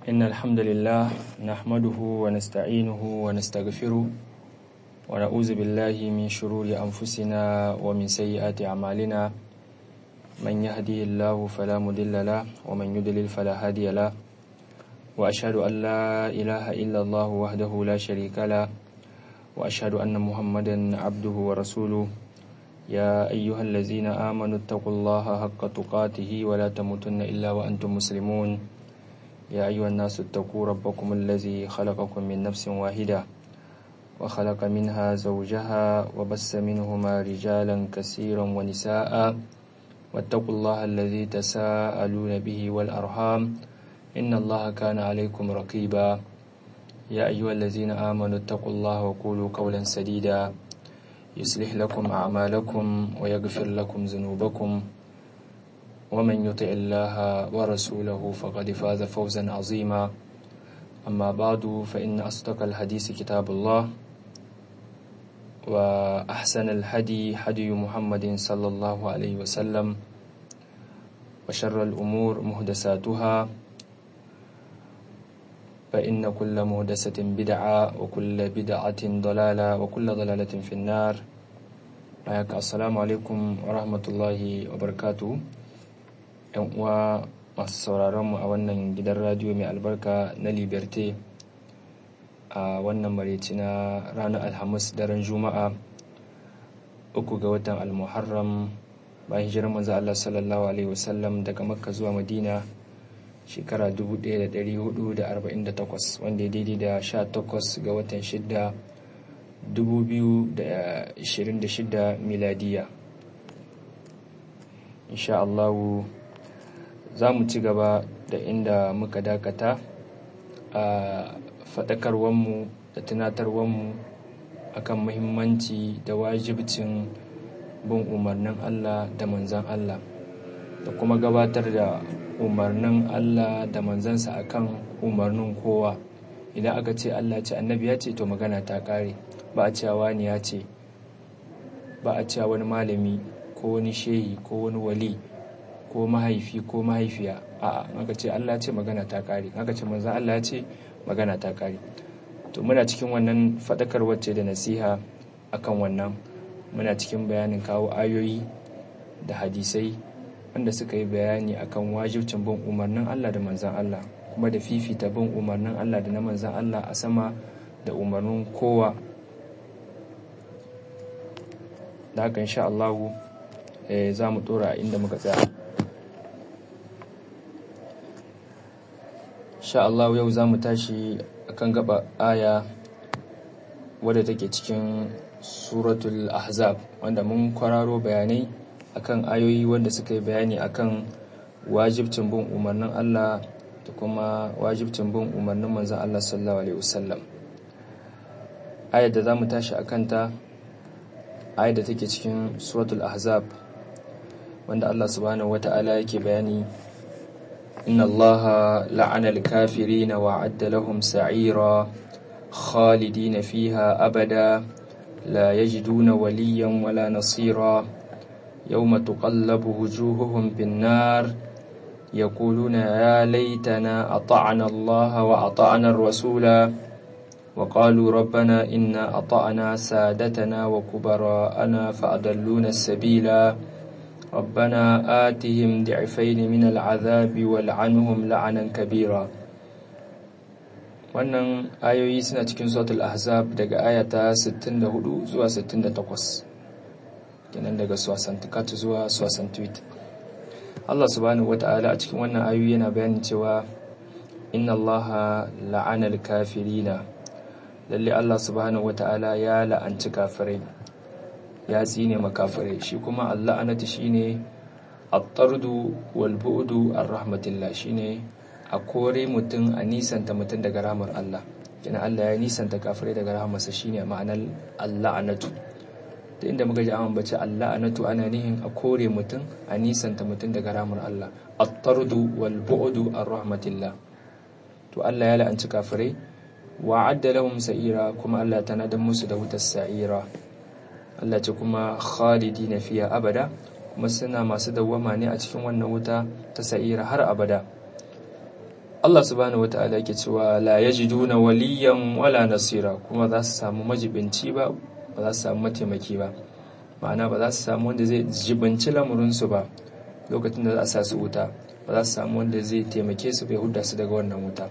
إن الحمد لله نحمده ونستعينه ونستغفره ونعوذ بالله من شرور أنفسنا ومن سيئات أعمالنا من يهدي الله فلا مضل له ومن يضلل فلا هادي له وأشهد أن لا إله إلا الله وحده لا شريك له وأشهد أن محمدا عبده ورسوله يا أيها الذين آمنوا اتقوا الله حق تقاته ولا تموتن إلا وأنتم مسلمون يا أيها الناس اتقوا ربكم الذي خلقكم من نفس واحدة وخلق منها زوجها وبس منهما رجالا كثيرا ونساء واتقوا الله الذي تساءلون به والأرحام إن الله كان عليكم رقيبا يا أيها الذين آمنوا اتقوا الله وقولوا قولا سديدا يصلح لكم أعمالكم ويغفر لكم ذنوبكم ومن يطع الله ورسوله فقد فاز فوزا عظيما أما بعد فإن أصدق الحديث كتاب الله وأحسن الهدي هدي محمد صلى الله عليه وسلم وشر الأمور محدثاتها فإن كل مهدسة بدعة وكل بدعة ضلالة وكل ضلالة في النار السلام عليكم ورحمة الله وبركاته ‘yan uwa masu sauraronmu a wannan gidan radiyo mai albarka na liberté a wannan mareci na ranar alhamis daren juma'a uku ga watan almuharram bayan hijirar manzo Allah sallallahu alaihi wasallam daga makka zuwa madina shekara 1448 wanda ya daidai da 18 ga watan 6 2026 miladiya insha Allahu za mu ci gaba da inda muka dakata a faɗakarwanmu da tunatarwanmu akan muhimmanci da wajibcin bin umarnin Allah da manzan Allah da kuma gabatar da umarnin Allah da manzansa akan umarnin kowa idan aka ce Allah ce annabi ya ce to magana ta kare ba a cewa wani ya ce ba a cewa wani malami ko wani shehi ko wani wali ko mahaifi ko mahaifiya a aka ce Allah ce magana ta kare aka ce manzan Allah ce magana ta kare to muna cikin wannan fadakar wacce da nasiha akan wannan muna cikin bayanin kawo ayoyi da hadisai wanda suka yi bayani akan wajibcin bin umarnin Allah da manzan Allah kuma da fifita bin umarnin Allah da na manzan Allah a sama da umarnin kowa da haka insha Allah za mu dora inda muka tsaya insha Allah yau za mu tashi akan gaba aya wadda take cikin suratul ahzab wanda mun kwararo bayanai akan ayoyi wanda suka yi bayani akan wajibcin bin umarnin Allah da kuma wajibcin bin umarnin manzon Allah sallallahu alaihi wasallam ayar da zamu tashi akan ta ayar da take cikin suratul ahzab wanda Allah subhanahu wata'ala yake bayani inna Allah la'ana al-kafirin wa 'adda lahum sa'ira khalidina fiha abada la yajiduna waliyan wala nasira يوم تقلب وجوههم في النار يقولون يا ليتنا أطعنا الله وأطعنا الرسول وقالوا ربنا إنا أطعنا سادتنا وكبراءنا فأضلونا السبيل ربنا آتهم ضعفين من العذاب والعنهم لعنا كبيرا wannan ayoyi suna cikin suratul ahzab daga ayata 64 zuwa 68 kenan daga swasantikat zuwa swasantwit Allah subhanahu wata'ala a cikin wannan ayoyi yana bayanin cewa inna Allah la'ana al-kafirina lalle Allah subhanahu wata'ala ya la'anci kafirai ya tsine makafirai shi kuma Allah anati shine at-tardu wal bu'du ar-rahmatillah shine a kore mutum a nisanta mutum daga rahmar Allah kina Allah ya nisanta kafirai daga rahmarsa shine ma'anar Allah anatu da inda muka ji an bace Allah anatu ana nihin a kore mutum a nisanta mutum daga ramar Allah at-tardu wal bu'du ar-rahmatillah to Allah ya la'anci kafirai wa adda lahum sa'ira kuma Allah ta nadan musu da wutar sa'ira Allah ce kuma khalidina fiya abada kuma suna masu dawwama ne a cikin wannan wuta ta sa'ira har abada Allah subhanahu wata'ala yake cewa la yajiduna waliyan wala nasira kuma za su samu majibinci ba ba za su samu mataimaki ba ma'ana ba za su samu wanda zai jibinci lamurinsu ba lokacin da za a sa su wuta ba za su samu wanda zai taimake su bai hudda su daga wannan wuta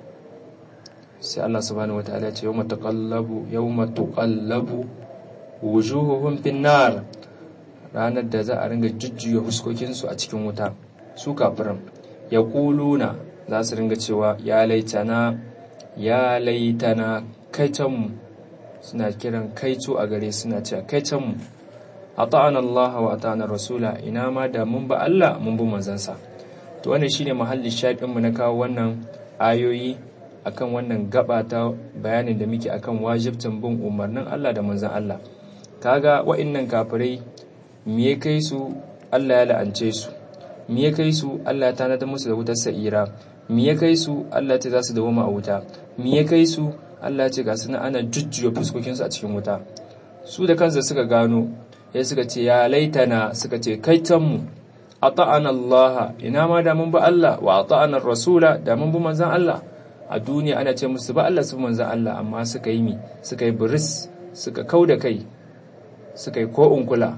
sai Allah subhanahu wata'ala ya ce yawma taqallabu yawma tuqallabu wujuhuhum finnar ranar da za a ringa jujjuya huskokinsu a cikin wuta su kafirin ya kuluna za su ringa cewa ya laitana ya laitana kaitanmu suna kiran kaito a gare suna cewa kaitanmu a ta'an Allah wa ta'an rasula ina ma da mun ba Allah mun bi manzansa to wannan shine mahallin shaɗinmu na kawo wannan ayoyi akan wannan gaba ta bayanin da muke akan wajibtin bin umarnin Allah da manzan Allah kaga wa'annan kafirai me ya kai su Allah ya la'ance su me ya kai su Allah ya tanadar musu da wutar sa'ira me ya kai su Allah ce za su dawoma a wuta me ya kai su Allah ce ga suna ana jujjuya fuskokin su a cikin wuta su da kansu suka gano ya suka ce ya laitana suka ce kaitan mu ata'ana Allah ina ma da mun ba Allah wa ata'ana rasula da mun bi manzon Allah a duniya ana ce musu ba Allah su manzon Allah amma suka yi mi suka yi buris suka kauda kai suka yi ko kula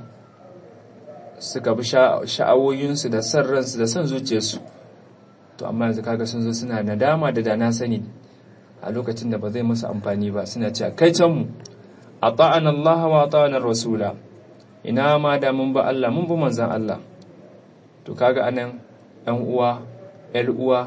suka bi sha'awoyinsu da son ransu da son zuciyarsu to amma yanzu kaga sun zo suna nadama da dana sani a lokacin da ba zai musu amfani ba suna cewa kai can mu ata'ana Allah wa ata'ana rasula ina ma da mun ba Allah mun bi manzon Allah to kaga anan ɗan uwa ƴar uwa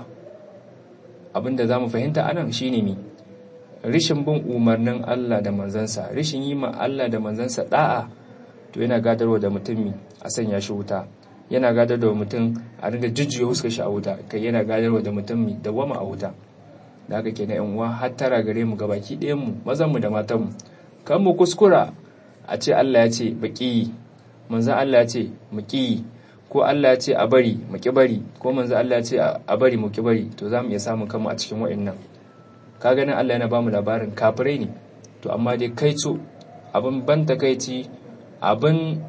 abinda zamu fahimta anan shine mi rishin bin umarnin Allah da manzansa rishin yi ma Allah da manzansa da'a to yana gadarwa da mutum a sanya shi wuta yana gadar da mutum a ringa jujjuya huskar shi a wuta kai yana gadarwa da mutum da wama a wuta da haka kenan yan uwa har tara gare mu gabaki ɗayan mu mazan mu da matan mu kan mu kuskura a ce Allah ya ce baki manzon Allah ya ce mu ki ko Allah ya ce a bari mu ki bari ko manzon Allah ya ce a bari mu ki bari to za mu iya samun kanmu a cikin wa'annan ka ganin Allah yana ba mu labarin kafirai ne to amma dai kai co abin ban takaici abin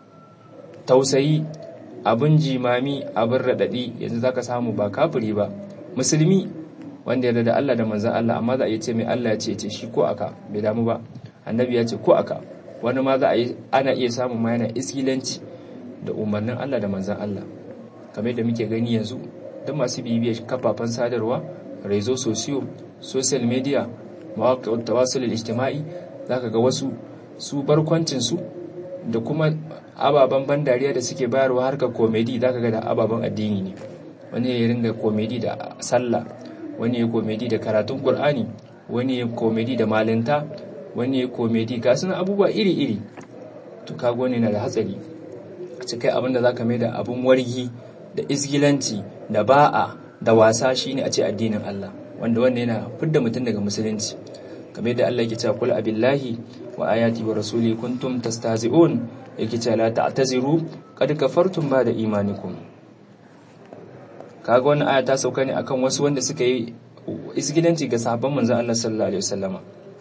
tausayi abin jimami abin raɗaɗi yanzu zaka samu ba kafiri ba musulmi wanda yarda da Allah da manzan Allah amma za a yi ce mai Allah ya ce ce shi ko aka bai damu ba annabi ya ce ko aka wani ma za a yi ana iya samun ma yana iskilanci da umarnin Allah da manzan Allah kamar da muke gani yanzu duk masu bibiyar kafafen sadarwa rezo sosiyo social media mawaƙa tawasul ijtima'i zaka ga wasu su barkwancin su da kuma ababen ban dariya da suke bayarwa harkar komedi zaka ga da ababen addini ne wani ya ringa komedi da sallah wani ya komedi da karatun qur'ani wani ya komedi da malinta wani ya komedi ga suna abubuwa iri-iri to kaga wani na da hatsari a kai abin da zaka mai da abun wargi da isgilanci da ba'a da wasa shine a ce addinin Allah wanda wannan yana fidda mutum daga musulunci kamar yadda Allah yake cewa kul abillahi wa ayati wa rasuli kuntum tastahzi'un yake cewa la ta'taziru qad kafartum ba'da imanikum kaga wannan aya ta sauka ne akan wasu wanda suka yi isgilanci ga sahabban manzon Allah sallallahu alaihi wasallama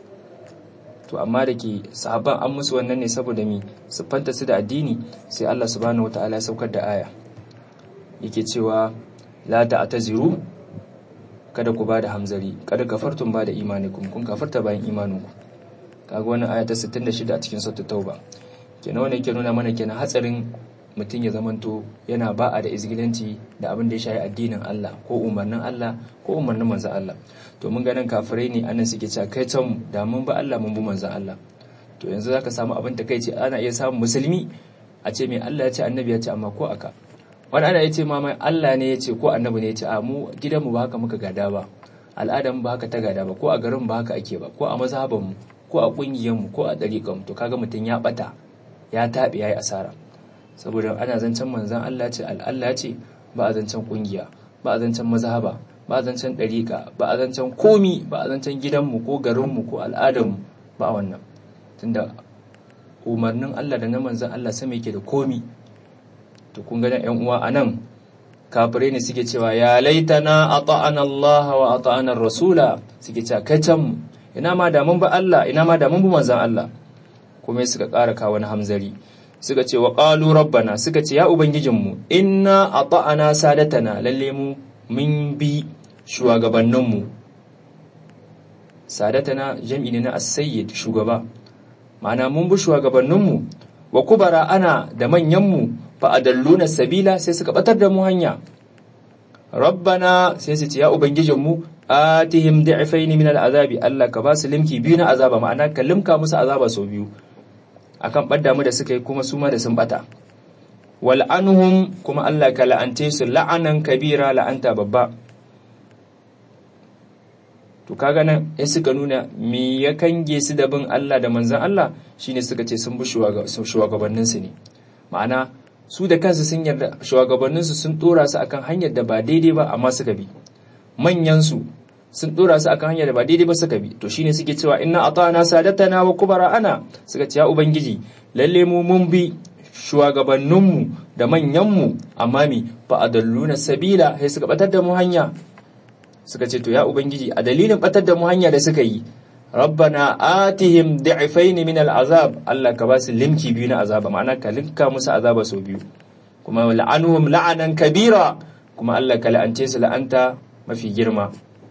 to amma da ke sahabban an musu wannan ne saboda mi su fanta su da addini sai Allah subhanahu wataala ya saukar da aya yake cewa la ta'taziru kada ku bada hamzari kada kafartum bada imanikum kun kafarta bayan imaninku kaga wannan aya ta 66 a cikin suratul tauba kenan wannan yake nuna mana kenan hatsarin mutum ya zamanto yana ba'a da izgilanci da abin da ya shayi addinin Allah ko umarnin Allah ko umarnin manzon Allah to mun ganin kafirai ne anan suke cewa kai can da mun ba Allah mun bi manzon Allah to yanzu zaka samu abin takeici ana iya samun musulmi a ce mai Allah ya ce annabi ya ce amma ko aka wani ana ya ce ma mai Allah ne ya ce ko annabi ne ya ce a mu gidanmu ba haka muka gada ba al'adarmu ba haka ta gada ba ko a garin ba haka ake ba ko a mazhabanmu ko a ƙungiyarmu ko a ɗariƙanmu to kaga mutum ya ɓata ya taɓe ya yi asara saboda ana zancen manzan Allah ce Allah ce ba a zancen ƙungiya ba a zancen mazhaba ba a zancen ɗariƙa ba a zancen komi ba a zancen gidanmu ko garinmu ko al'adarmu ba wannan tunda umarnin Allah da na manzan Allah sama yake da komi to kun ga yan uwa anan kafirai ne suke cewa ya laitana ata'ana Allah wa ata'ana rasula suke cewa kacan ina ma da mun ba Allah ina ma da mun bi manzon Allah kuma suka ƙara kawo wani hamzari suka ce wa qalu rabbana suka ce ya ubangijinmu inna ata'ana sadatana lalle mu mun bi shugabanninmu sadatana jam'i ne na as-sayyid shugaba ma'ana mun bi shugabanninmu wa kubara ana da manyanmu fa adalluna sabila sai suka batar da mu hanya rabbana sai su ce ya ubangijinmu atihim da'fayn min al'azabi Allah ka ba su limki biyu na azaba ma'ana ka limka musu azaba sau biyu akan badda mu da suka yi kuma su ma da sun bata wal anhum kuma Allah ka la'ante su la'anan kabira la'anta babba to kaga nan sai suka nuna me ya kange su da bin Allah da manzon Allah shine suka ce sun bi shugabannin su ne ma'ana su da kansu sun yarda shugabannin su sun dora su akan hanyar da ba daidai ba amma suka bi manyan su sun dora su akan hanyar da ba daidai ba suka bi to shine suke cewa inna ata'ana sadatana wa kubara ana suka ce ya ubangiji lalle mu mun bi shugabanninmu da manyanmu amma mi fa adalluna sabila sai suka batar da mu hanya suka ce to ya ubangiji a dalilin batar da mu hanya da suka yi rabbana atihim du'afaini min al'azab Allah ka ba su limki biyu na azaba ma'ana ka linka musu azaba sau biyu kuma la'anuhum la'anan kabira kuma Allah ka la'ance su la'anta mafi girma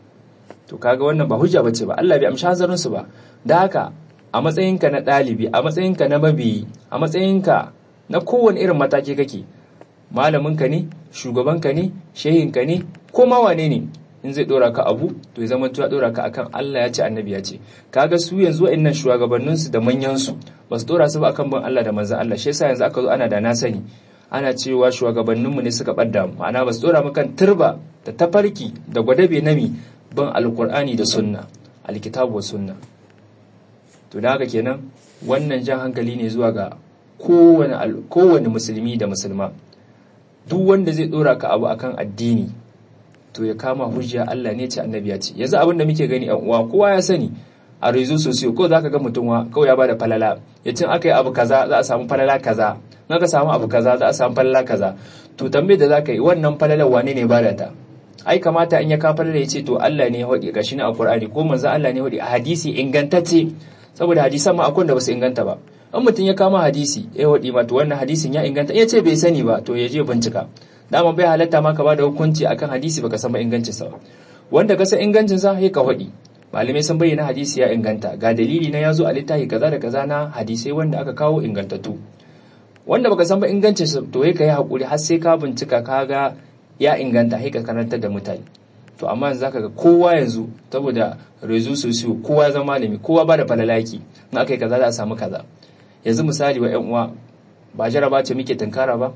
to kaga wannan ba hujja bace ba Allah bai amshi hanzarin su ba da haka a matsayinka na ɗalibi a matsayinka na mabiyi a matsayinka na kowane irin mataki kake malaminka ne shugabanka ne shehinka ne ko ma wane ne in zai dora ka abu to ya zama ya dora ka akan Allah ya ce annabi ya ce kaga su yanzu wa'annan shugabannin su da manyan su ba su dora su ba akan bin Allah da manzon Allah shi yasa yanzu aka zo ana da na sani ana cewa shugabanninmu ne suka ɓadda mu ma'ana ba su dora mu kan turba da tafarki da gwadabe nami bin alkur'ani da sunna alkitabu wa sunna to da haka kenan wannan jan hankali ne zuwa ga kowane musulmi da musulma duk wanda zai dora ka abu akan addini to ya kama hujja Allah ne ce annabi ya ce yanzu abin da muke gani yan uwa kowa ya sani a rezo sosiyo ko zaka ga mutum wa kawai ya bada falala ya cin aka yi abu kaza za a samu falala kaza in aka samu abu kaza za a samu falala kaza to tambayar da zaka yi wannan falalar wane ne bada ta ai kamata in ya ka falala ya ce to Allah ne ya hodi gashi na alqur'ani ko manzo Allah ne ya hodi a hadisi ingantacce saboda hadisan ma akwai da basu inganta ba in mutum ya kama hadisi ya hodi ma to wannan hadisin ya inganta ya ce bai sani ba to ya je bincika dama bai halatta ma ka bada hukunci akan hadisi baka san ba ingancin sa wanda ka san ingancin sa sai ka hodi malamai sun bayyana hadisi ya inganta ga dalili na yazo a littafi kaza da kaza na hadisai wanda aka kawo ingantattu wanda baka san ba ingancin sa to kai hakuri har sai ka bincika ka ga ya inganta sai ka karantar da mutane to amma yanzu zaka ga kowa yanzu saboda rezu sosiyo kowa ya zama malami kowa ba da falalaki in aka yi kaza za a samu kaza yanzu misali wa yan uwa ba jaraba ce muke tunkara ba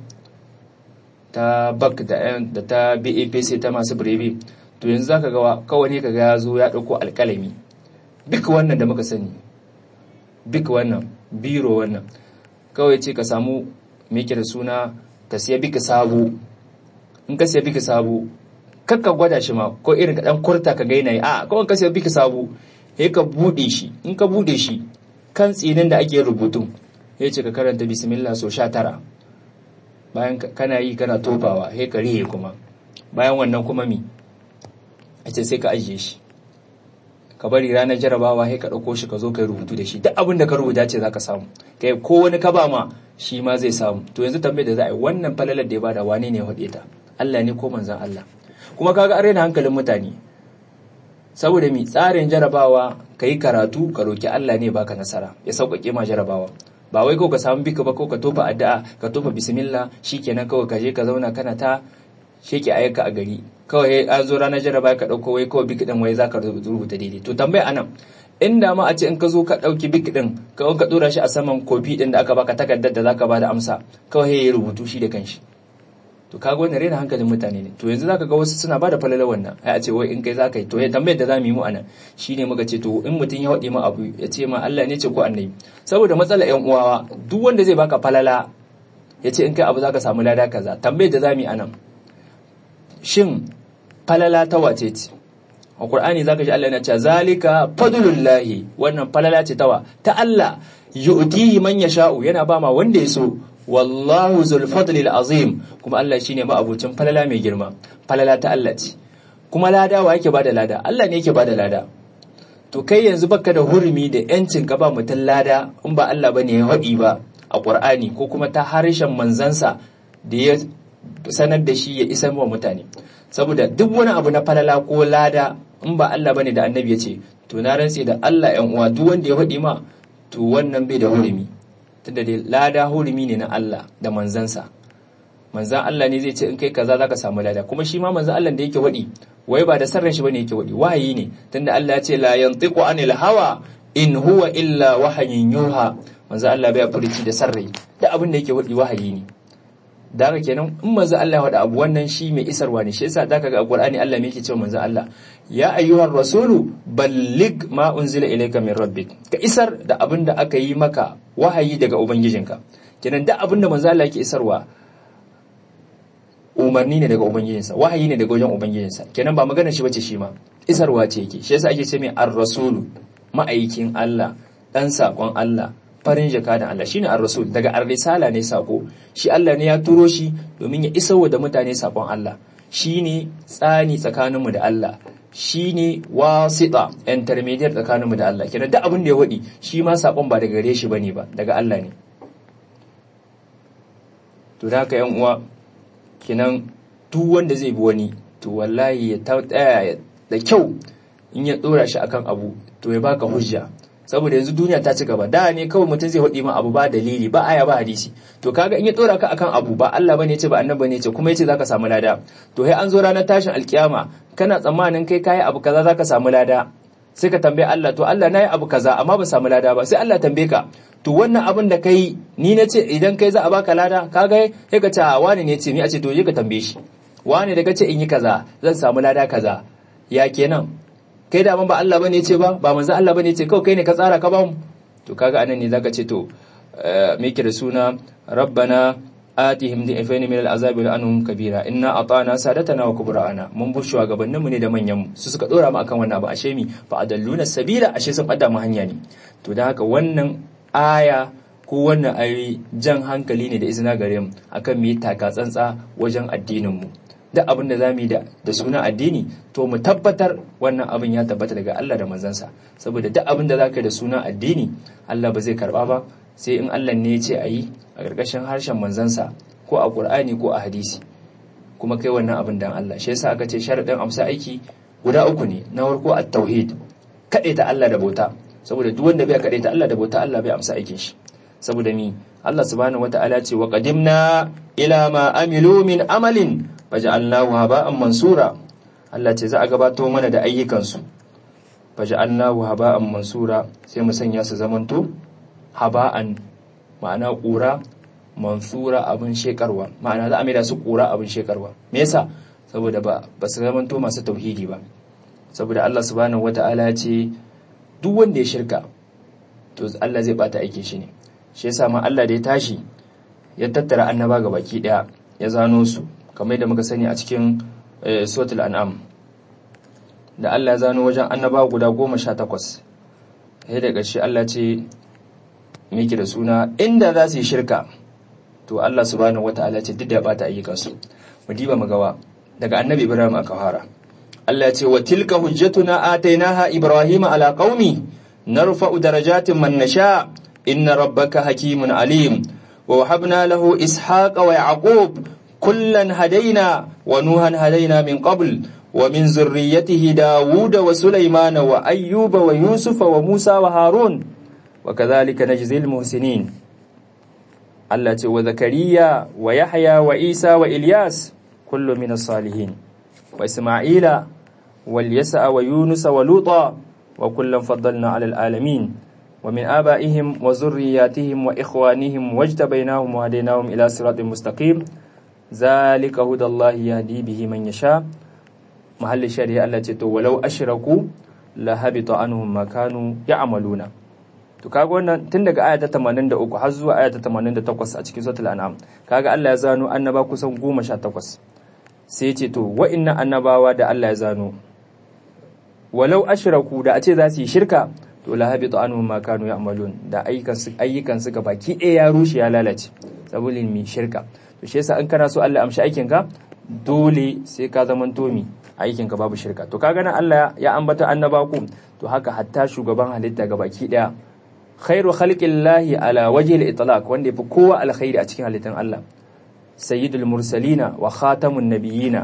ta bak da da ta BAPC ta masu birebe to yanzu zaka ga kawai ne kaga ya zo ya dauko alkalami duk wannan da muka sani duk wannan biro wannan kawai ce ka samu me da suna ka siya bika sabo in ka siya bika sabo kakka gwada shi ma ko irin ka dan kurta ka gaina yi a kawai ka siya bika sabo sai ka bude shi in ka bude shi kan tsinin da ake rubutu ya ce ka karanta bismillah so sha tara bayan kana yi kana tofawa sai ka rihe kuma bayan wannan kuma mi a ce sai ka ajiye shi ka bari ranar jarabawa sai ka ɗauko shi ka zo ka yi rubutu da shi duk abin da ka rubuta ce za ka samu kai ko wani ka ba ma shi ma zai samu to yanzu tambayar da za a yi wannan falalar da ya bada wane ne ya haɗe ta Allah ne ko manzan Allah kuma kaga an raina hankalin mutane saboda mi tsarin jarabawa ka yi karatu ka roki Allah ne baka nasara ya sauƙaƙe ma jarabawa ba wai ko ka samu bika ba ko ka tofa addu'a ka tofa bismillah shikenan kawai ka je ka zauna kana ta sheke ayyuka a gari kawai an zo ranar jaraba ka dauko wai kawai biki din wai zaka rubuta daidai to tambaya anan inda ma a ce in ka zo ka dauki biki din ka ka dora shi a saman kofi din da aka baka takardar da zaka bada amsa kawai ya rubutu shi da kanshi to kaga wannan rena hankalin mutane ne to yanzu zaka ga wasu suna bada falala wannan ai a ce wai in kai zaka yi to ya tambayar da zamu yi mu anan shine muka ce to in mutum ya wade ma abu ya ce ma Allah ne ce ko annabi saboda matsala yan uwawa duk wanda zai baka falala ya ce in kai abu zaka samu lada kaza tambayar da zamu yi anan shin falala ta wace ce a Qur'ani zaka ji Allah yana cewa zalika fadlullahi wannan falala ce tawa ta Allah yu'tihi man yasha'u yana ba ma wanda ya so wallahu zul fadli azim kuma Allah shine ma abucin falala mai girma falala ta Allah ce kuma lada wa yake bada lada Allah ne yake bada lada to kai yanzu baka da hurumi da yancin ka ba mutum lada in ba Allah bane ya haɗi ba a Qur'ani ko kuma ta harshen manzansa da ya sanar da shi ya isar wa mutane saboda duk wani abu na falala ko lada in ba Allah bane da annabi ya ce to na rantse da Allah yan uwa duk wanda ya faɗi ma to wannan bai da hurumi tunda dai lada hurumi ne na Allah da manzansa manzan Allah ne zai ce in kai kaza zaka samu lada kuma shi ma manzan Allah da yake waɗi wai ba da sarran shi bane yake waɗi wahayi ne tunda Allah ya ce la yantiqu anil hawa in huwa illa wahayin yuha manzan Allah bai furici da sarrai da abin da yake waɗi wahayi ne da haka kenan in manzan Allah ya faɗa abu wannan shi mai isarwa ne shi yasa zaka ga Qur'ani Allah me yake cewa manzan Allah ya ayyuhar rasulu ballig ma unzila ilayka min rabbik ka isar da abin da aka yi maka wahayi daga ubangijinka kenan da abin da manzan Allah yake isarwa umarni ne daga ubangijinsa wahayi ne daga wajen ubangijinsa kenan ba magana shi bace shi ma isarwa ce yake shi yasa ake ce mai ar-rasulu ma'aikin Allah dan sakon Allah farin jaka da Allah shine ar-rasul daga ar-risala ne sako shi Allah ne ya turo shi domin ya isarwa da mutane sakon Allah shine tsani tsakaninmu da Allah shine wasita intermediate tsakaninmu da Allah kenan duk abin da ya wadi shi ma sakon ba daga gare shi bane ba daga Allah ne to da haka yan uwa kinan duk wanda zai bi wani to wallahi ya tsaya da kyau in ya dora shi akan abu to ya baka hujja saboda yanzu duniya ta ci gaba da ne kawai mutum zai hudi ma abu ba dalili ba aya ba hadisi to kaga in ya dora ka akan abu ba Allah bane yace ba annabi bane yace kuma yace zaka samu lada to sai an zo ranar tashin alkiyama kana tsammanin kai kai abu kaza zaka samu lada sai ka tambaye Allah to Allah nayi abu kaza amma ba samu lada ba sai Allah tambaye ka to wannan abin da kai ni na ce idan kai za a baka lada kaga sai ka ce wani ne ce mi a ce to je ka tambaye shi wani da kace in yi kaza zan samu lada kaza ya kenan kai da ba Allah bane ce ba ba manzo Allah bane ce kawai kai ne ka tsara ka ba mu to kaga anan ne zaka ce to me yake da suna rabbana atihim dhi'fayn min al'azabi wa anhum kabira inna ata'na sadatana wa kubra'ana mun bu shugabannin mu ne da manyan mu su suka dora mu akan wannan abu ashe mi fa adalluna sabila ashe sun bada mu hanya ne to da haka wannan aya ko wannan ayoyi jan hankali ne da izina gare mu akan mu yi taka tsantsa wajen addinin mu duk abin da za mu yi da sunan addini to mu tabbatar wannan abin ya tabbata daga Allah da manzansa saboda duk abin da za ka yi da sunan addini Allah ba zai karba ba sai in Allah ne ya ce a yi a ƙarƙashin harshen manzansa ko a ƙur'ani ko a hadisi kuma kai wannan abin dan Allah shi yasa aka ce sharaɗin amsa aiki guda uku ne na farko at-tauhid kaɗai ta Allah da bauta saboda duk wanda bai kaɗai ta Allah da bauta Allah bai amsa aikin shi saboda ni Allah subhanahu wata'ala ce wa qadimna ila ma amilu min amalin faj'alnahu haba'an mansura Allah ce za a gabato mana da ayyukansu faj'alnahu haba'an mansura sai mu sanya su zamanto haba'an ma'ana ƙura mansura abin shekarwa ma'ana za a maida su ƙura abin shekarwa me yasa saboda ba ba su zamanto masu tauhidi ba saboda Allah subhanahu wata'ala ce duk wanda ya shirka to Allah zai bata aikin shi ne shi yasa ma Allah da ya tashi ya tattara annaba ga baki daya ya zano su kamar yadda muka sani a cikin suratul an'am da Allah ya zano wajen annaba guda goma sha takwas sai da ƙarshe Allah ce miki da suna inda za su yi shirka to Allah subhanahu wata'ala ce duk da ya bata ayyukansu mu diba mu gawa daga annabi Ibrahim aka fara Allah ya ce wa tilka hujjatuna atainaha ibrahima ala qaumi narfa'u darajatin man nasha inna rabbaka hakimun alim wa wahabna lahu ishaqa wa yaqub kullan hadaina wa nuhan hadaina min qabl wa min zurriyyatihi daud wa sulaymana wa ayyuba wa yusufa wa musa wa harun wa kadhalika najzil muhsinin Allah ce wa zakariya wa yahya wa isa wa ilyas kullu min as-salihin wa isma'ila wal yasa wa yunus wa luta wa kullan faddalna 'ala al-alamin ومن آبائهم وذرياتهم وإخوانهم واجتبيناهم وهديناهم إلى صراط مستقيم ذلك هدى الله يهدي به من يشاء محل الشريعة التي ولو أشركوا لهبط عنهم ما كانوا يعملون to kaga wannan tun daga aya ta 83 har zuwa aya ta 88 a cikin suratul an'am kaga Allah ya zano annaba kusan 18 sai ce to wa'annan annabawa da Allah ya zano walau ashraku da a ce za su yi shirka to la habitu anhum ma kanu ya'malun da ayyukan su ayyukan su gabaki ɗaya ya rushe ya lalace saboda mi shirka to shi yasa in kana so Allah amshi aikin ka dole sai ka zaman tomi aikin ka babu shirka to kaga nan Allah ya ambata annaba ku to haka hatta shugaban halitta gabaki ɗaya khairu khalqillahi ala wajhi al-itlaq wanda yafi kowa alkhairi a cikin halittan Allah sayyidul mursalina wa khatamun nabiyina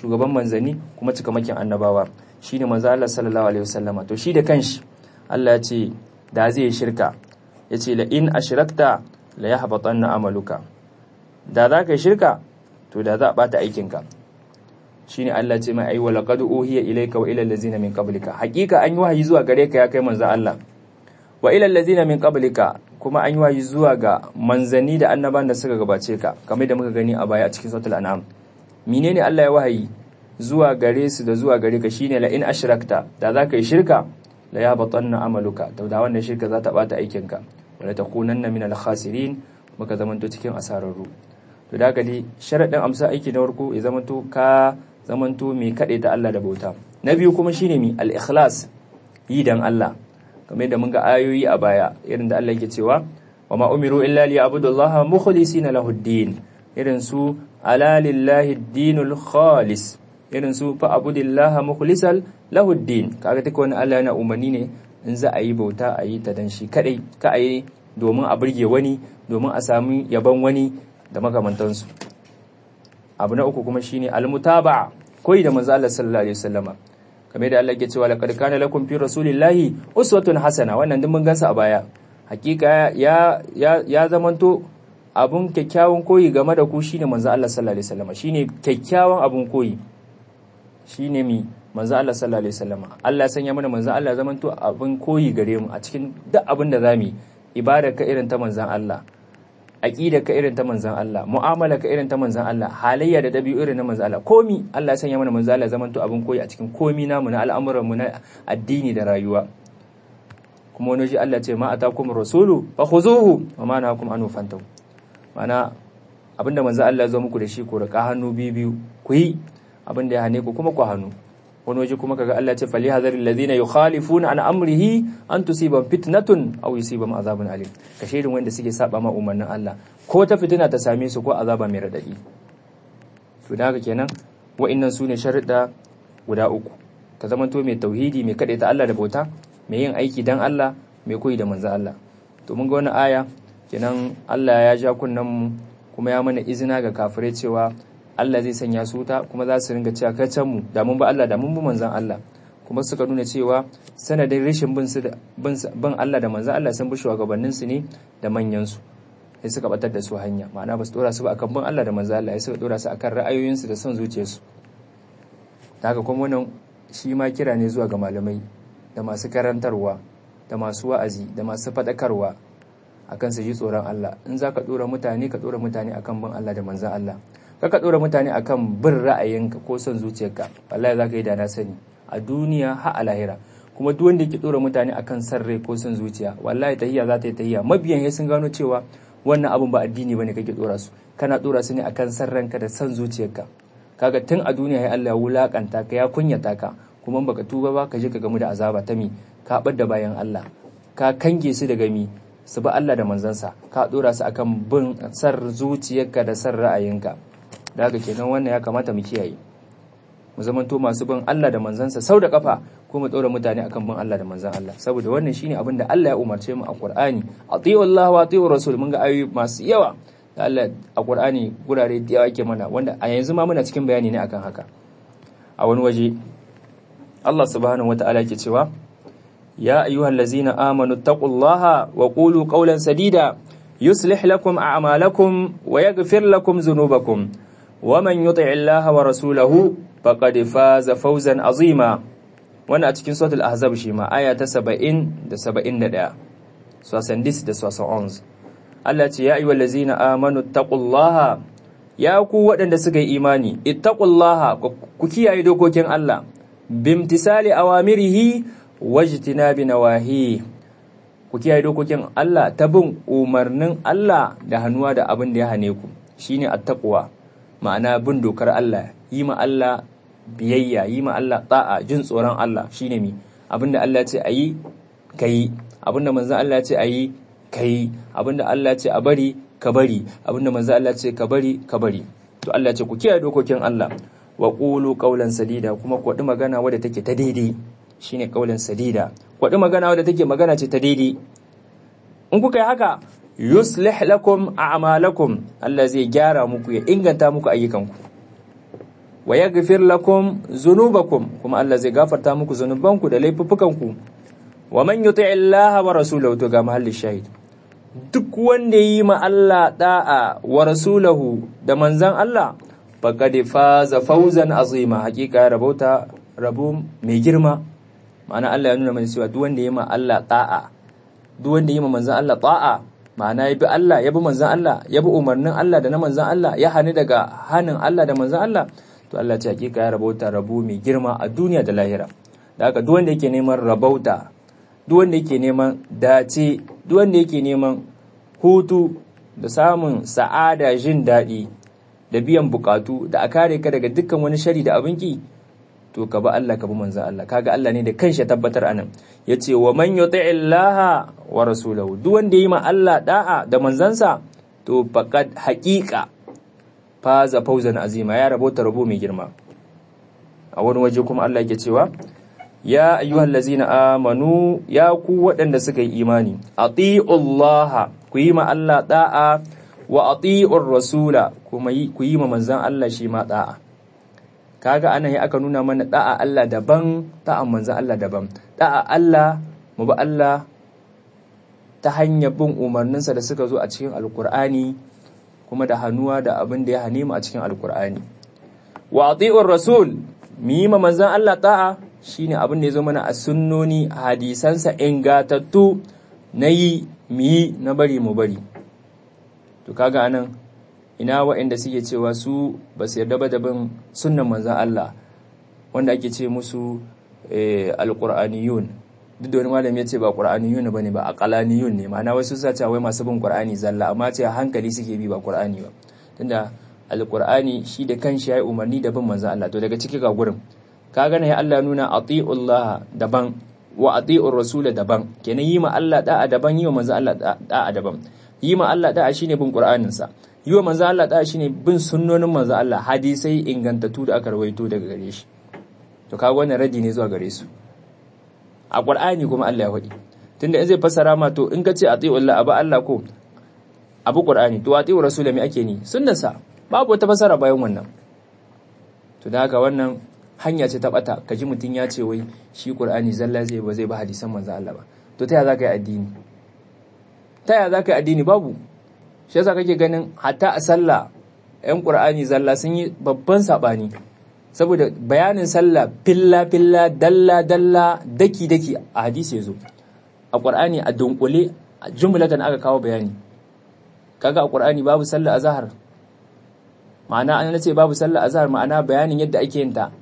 shugaban manzanni kuma cikamakin annabawa shine manzo Allah sallallahu alaihi wasallama to shi da kanshi Allah ya ce da zai shirka yace la in ashrakta la yahbatanna amaluka da za ka shirka to da za a bata aikinka shine Allah ce mai aiwa laqad uhiya ilayka wa ila allazina min qablika hakika an yi wahayi zuwa gare ka ya kai manzo Allah wa ila allazina min qablika kuma an yi wahayi zuwa ga manzanni da annaban da suka gabace ka kamar da muka gani a baya a cikin suratul an'am menene Allah ya wahayi zuwa gare su da zuwa gare ka shine la in ashrakta da za ka yi shirka la yahbatanna amaluka to da wannan shirka za ta bata aikinka wala takunanna min al-khasirin muka zamanto cikin asararru to da haka dai sharaɗin amsa aiki na farko ya zamanto ka zamanto mai kaɗai ta Allah da bauta na biyu kuma shine mi al-ikhlas yi dan Allah kamar da mun ga ayoyi a baya irin da Allah yake cewa wa ma umiru illa li abudullaha mukhlisina lahu din irin su ala lillahi dinul khalis irin su fa abudillaha mukhlisal lahu din kaga take wani Allah yana umarni ne in za a yi bauta a yi ta dan shi kadai ka a yi domin a burge wani domin a sami yaban wani da makamantansu abu na uku kuma shine almutaba koyi da manzo Allah sallallahu alaihi wasallama kamar da Allah ke cewa laqad kana lakum fi rasulillahi uswatun hasana wannan din mun gansa a baya hakika ya ya ya zamanto abun kyakkyawan koyi game da ku shine manzo Allah sallallahu alaihi wasallama shine kyakkyawan abun koyi shine mi manzo Allah sallallahu alaihi wasallama Allah ya sanya mana manzo Allah zamanto abun koyi gare mu a cikin duk abin da zamu yi ibada ka irin ta manzon Allah aqida ka irin ta manzan Allah mu'amala ka irin ta manzan Allah halayya da dabi'u irin na manzan Allah komi Allah ya sanya mana manzan Allah zaman to abin koyi a cikin komi namu na al'amuran mu na addini da rayuwa kuma wani shi Allah ce ma atakum rasulu fa khuzuhu wa ma nahakum anhu fantahu mana abinda manzan Allah ya zo muku da shi ku rika hannu biyu biyu ku yi abinda ya hane ku kuma ku hannu wani waje kuma kaga Allah ce fali hadar alladhina yukhalifuna an amrihi an tusiba fitnatun aw yusibam azabun alim ka shirin wanda suke saba ma umarnin Allah ko ta fitina ta same su ko azaba mai radadi to da haka kenan wa'annan sune sharuɗa guda uku ka zamanto mai tauhidi mai ta Allah da bauta mai yin aiki dan Allah mai koyi da manzo Allah to mun ga wannan aya kenan Allah ya ja kunnan mu kuma ya mana izina ga kafirai cewa Allah zai sanya su wuta kuma za su ringa cewa kai can mu da mun ba Allah da mun bi manzon Allah kuma suka nuna cewa sanadin rashin bin su bin Allah da manzon Allah sun bi shugabannin su ne da manyan su sai suka batar da su hanya ma'ana ba su dora su ba akan bin Allah da manzon Allah sai suka dora su akan ra'ayoyin su da son zuciyarsu haka kuma wannan shi ma kira ne zuwa ga malamai da masu karantarwa da masu wa'azi da masu faɗakarwa akan su ji tsoron Allah in za ka ɗora mutane ka ɗora mutane akan bin Allah da manzan Allah kaka ɗora mutane akan bin ra'ayinka ko son zuciyarka wallahi za ka yi da na sani a duniya ha a lahira kuma duk wanda yake ɗora mutane akan san rai ko son zuciya wallahi tahiya za ta yi tahiya mabiyan ya sun gano cewa wannan abun ba addini bane kake ɗora su kana ɗora su ne akan san ranka da son zuciyarka kaga tun a duniya ya Allah ya wulakanta ka ya kunyata ka kuma baka tuba ba ka je ka gamu da azaba ta mi ka bar da bayan Allah ka kange su daga mi su bi Allah da manzansa ka ɗora su akan bin san zuciyarka da san ra'ayinka da haka kenan wannan ya kamata mu kiyaye mu zamanto masu bin Allah da manzansa sau da kafa ko mu ɗora mutane akan bin Allah da manzan Allah saboda wannan shine abin da Allah ya umarce mu a Qur'ani atiyu Allah wa atiyu Rasul mun ga ayoyi masu yawa da Allah a Qur'ani gurare da yawa yake mana wanda a yanzu ma muna cikin bayani ne akan haka a wani waje Allah subhanahu wata'ala yake cewa ya ayyuhallazina amanu taqullaha wa qulu qawlan sadida yuslih lakum a'malakum wa yaghfir lakum dhunubakum ومن يطع الله ورسوله فقد فاز فوزا عظيما wannan a cikin suratul ahzab shi ma aya ta 70 da 71 sosan dis da sosan ons Allah ce ya ayyuhal ladzina amanu taqullaha ya ku waɗanda suka yi imani ittaqullaha ku kiyaye dokokin Allah bimtisali awamirihi wajtinabi nawahi ku kiyaye dokokin Allah ta bin umarnin Allah da hannuwa da abin da ya hane ku shine attaqwa ma'ana bin dokar Allah yi ma Allah biyayya yi ma Allah ta'a jin tsoron Allah shine mi abinda Allah ce ayi kai abinda manzon Allah ce ayi kai abinda Allah ce a bari ka bari abinda manzon Allah ce ka bari ka bari to Allah ce ku kiyaye dokokin Allah wa qulu qawlan sadida kuma ku wadi magana wadda take ta daidai shine qawlan sadida ku wadi magana wadda take magana ce ta daidai in kuka yi haka yuslih lakum a'malakum Allah zai gyara muku ya inganta muku ayyukanku wa yaghfir lakum dhunubakum kuma Allah zai gafarta muku zunubanku da laifuffukanku wa man yuti Allah wa rasulahu to ga mahallin shahid duk wanda yi ma Allah da'a wa rasulahu da manzan Allah faqad faza fawzan azima hakika ya rabauta rabu mai girma ma'ana Allah ya nuna mana cewa duk wanda yi ma Allah da'a duk wanda yi ma manzan Allah da'a ma'ana ya bi Allah ya bi manzan Allah ya bi umarnin Allah da na manzan Allah ya hani daga hanin Allah da manzan Allah to Allah ce hakika ya rabauta rabu mai girma a duniya da lahira da haka duk wanda yake neman rabauta duk wanda yake neman dace duk wanda yake neman hutu da samun sa'ada jin daɗi da biyan bukatu da a kare ka daga dukkan wani shari da abin ki to ka ba Allah ka bi manzan Allah kaga Allah ne da kanshi tabbatar anan yace wa man yuti'illaha wa rasulahu duk wanda yi ma Allah da'a da manzansa to faqad haqiqa faza fawzan azima ya rabota rabo mai girma a wani waje kuma Allah yake cewa ya ayyuhal ladzina amanu ya ku waɗanda suka yi imani atiullaha ku yi ma Allah da'a wa atiur rasula kuma ku yi ma manzan Allah shi ma da'a kaga anan aka nuna mana da'a Allah daban da'a manzan Allah daban da'a Allah mu ba Allah ta hanyar bin umarninsa da suka zo a cikin alkur'ani kuma da hannuwa da abin da ya hane mu a cikin alkur'ani wa atiur rasul mu yi ma manzan Allah da'a shine abin da ya zo mana a sunnoni hadisansa ingatattu na yi mu yi na bari mu bari to kaga anan ina waɗanda suke cewa su ba su yarda ba da bin sunnan manzan Allah wanda ake ce musu alƙur'aniyun duk da wani malami ya ce ba ƙur'aniyun ba ne ba aqalaniyun ne ma'ana wasu sa cewa wai masu bin ƙur'ani zalla amma ce hankali suke bi ba ƙur'ani ba tunda alƙur'ani shi da kanshi ya yi umarni da bin manzan Allah to daga ciki ga gurin kaga ne Allah nuna atiullah daban wa atiur rasul daban kenan yi ma Allah da'a daban yi wa manzan Allah da'a daban yi ma Allah da'a shine bin ƙur'anin sa yi wa manzo Allah da shine bin sunnonin manzo Allah hadisai ingantattu da aka rawaito daga gare shi to kaga wannan radi ne zuwa gare su a Qur'ani kuma Allah ya faɗi tunda in zai fassara ma to in ka ce ati'u Allah abu Allah ko abu Qur'ani to ati'u rasul me ake ni sunnarsa babu wata fassara bayan wannan to da haka wannan hanya ce ta bata kaji mutun ya ce wai shi Qur'ani zalla zai ba zai ba hadisan manzo Allah ba to ta ya zaka yi addini ta ya zaka yi addini babu shi yasa kake ganin hatta a sallah yan qur'ani zalla sun yi babban sabani saboda bayanin sallah filla filla dalla dalla daki daki a hadisi yazo a qur'ani a dunkule a jumlatan aka kawo bayani kaga a qur'ani babu sallah azhar ma'ana an nace babu sallah azhar ma'ana bayanin yadda ake yin ta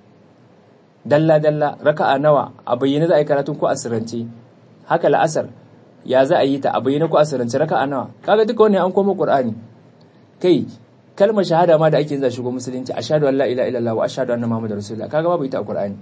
dalla dalla raka'a nawa a bayyane za a yi karatun ko asirance haka la'asar ya za a yi ta a bayyana ko a sirrance raka a nawa kaga duka wannan an koma qur'ani kai kalmar shahada ma da ake yin shigo musulunci ashhadu an la ilaha illallah wa ashhadu anna muhammadar rasulullah kaga babu ita a qur'ani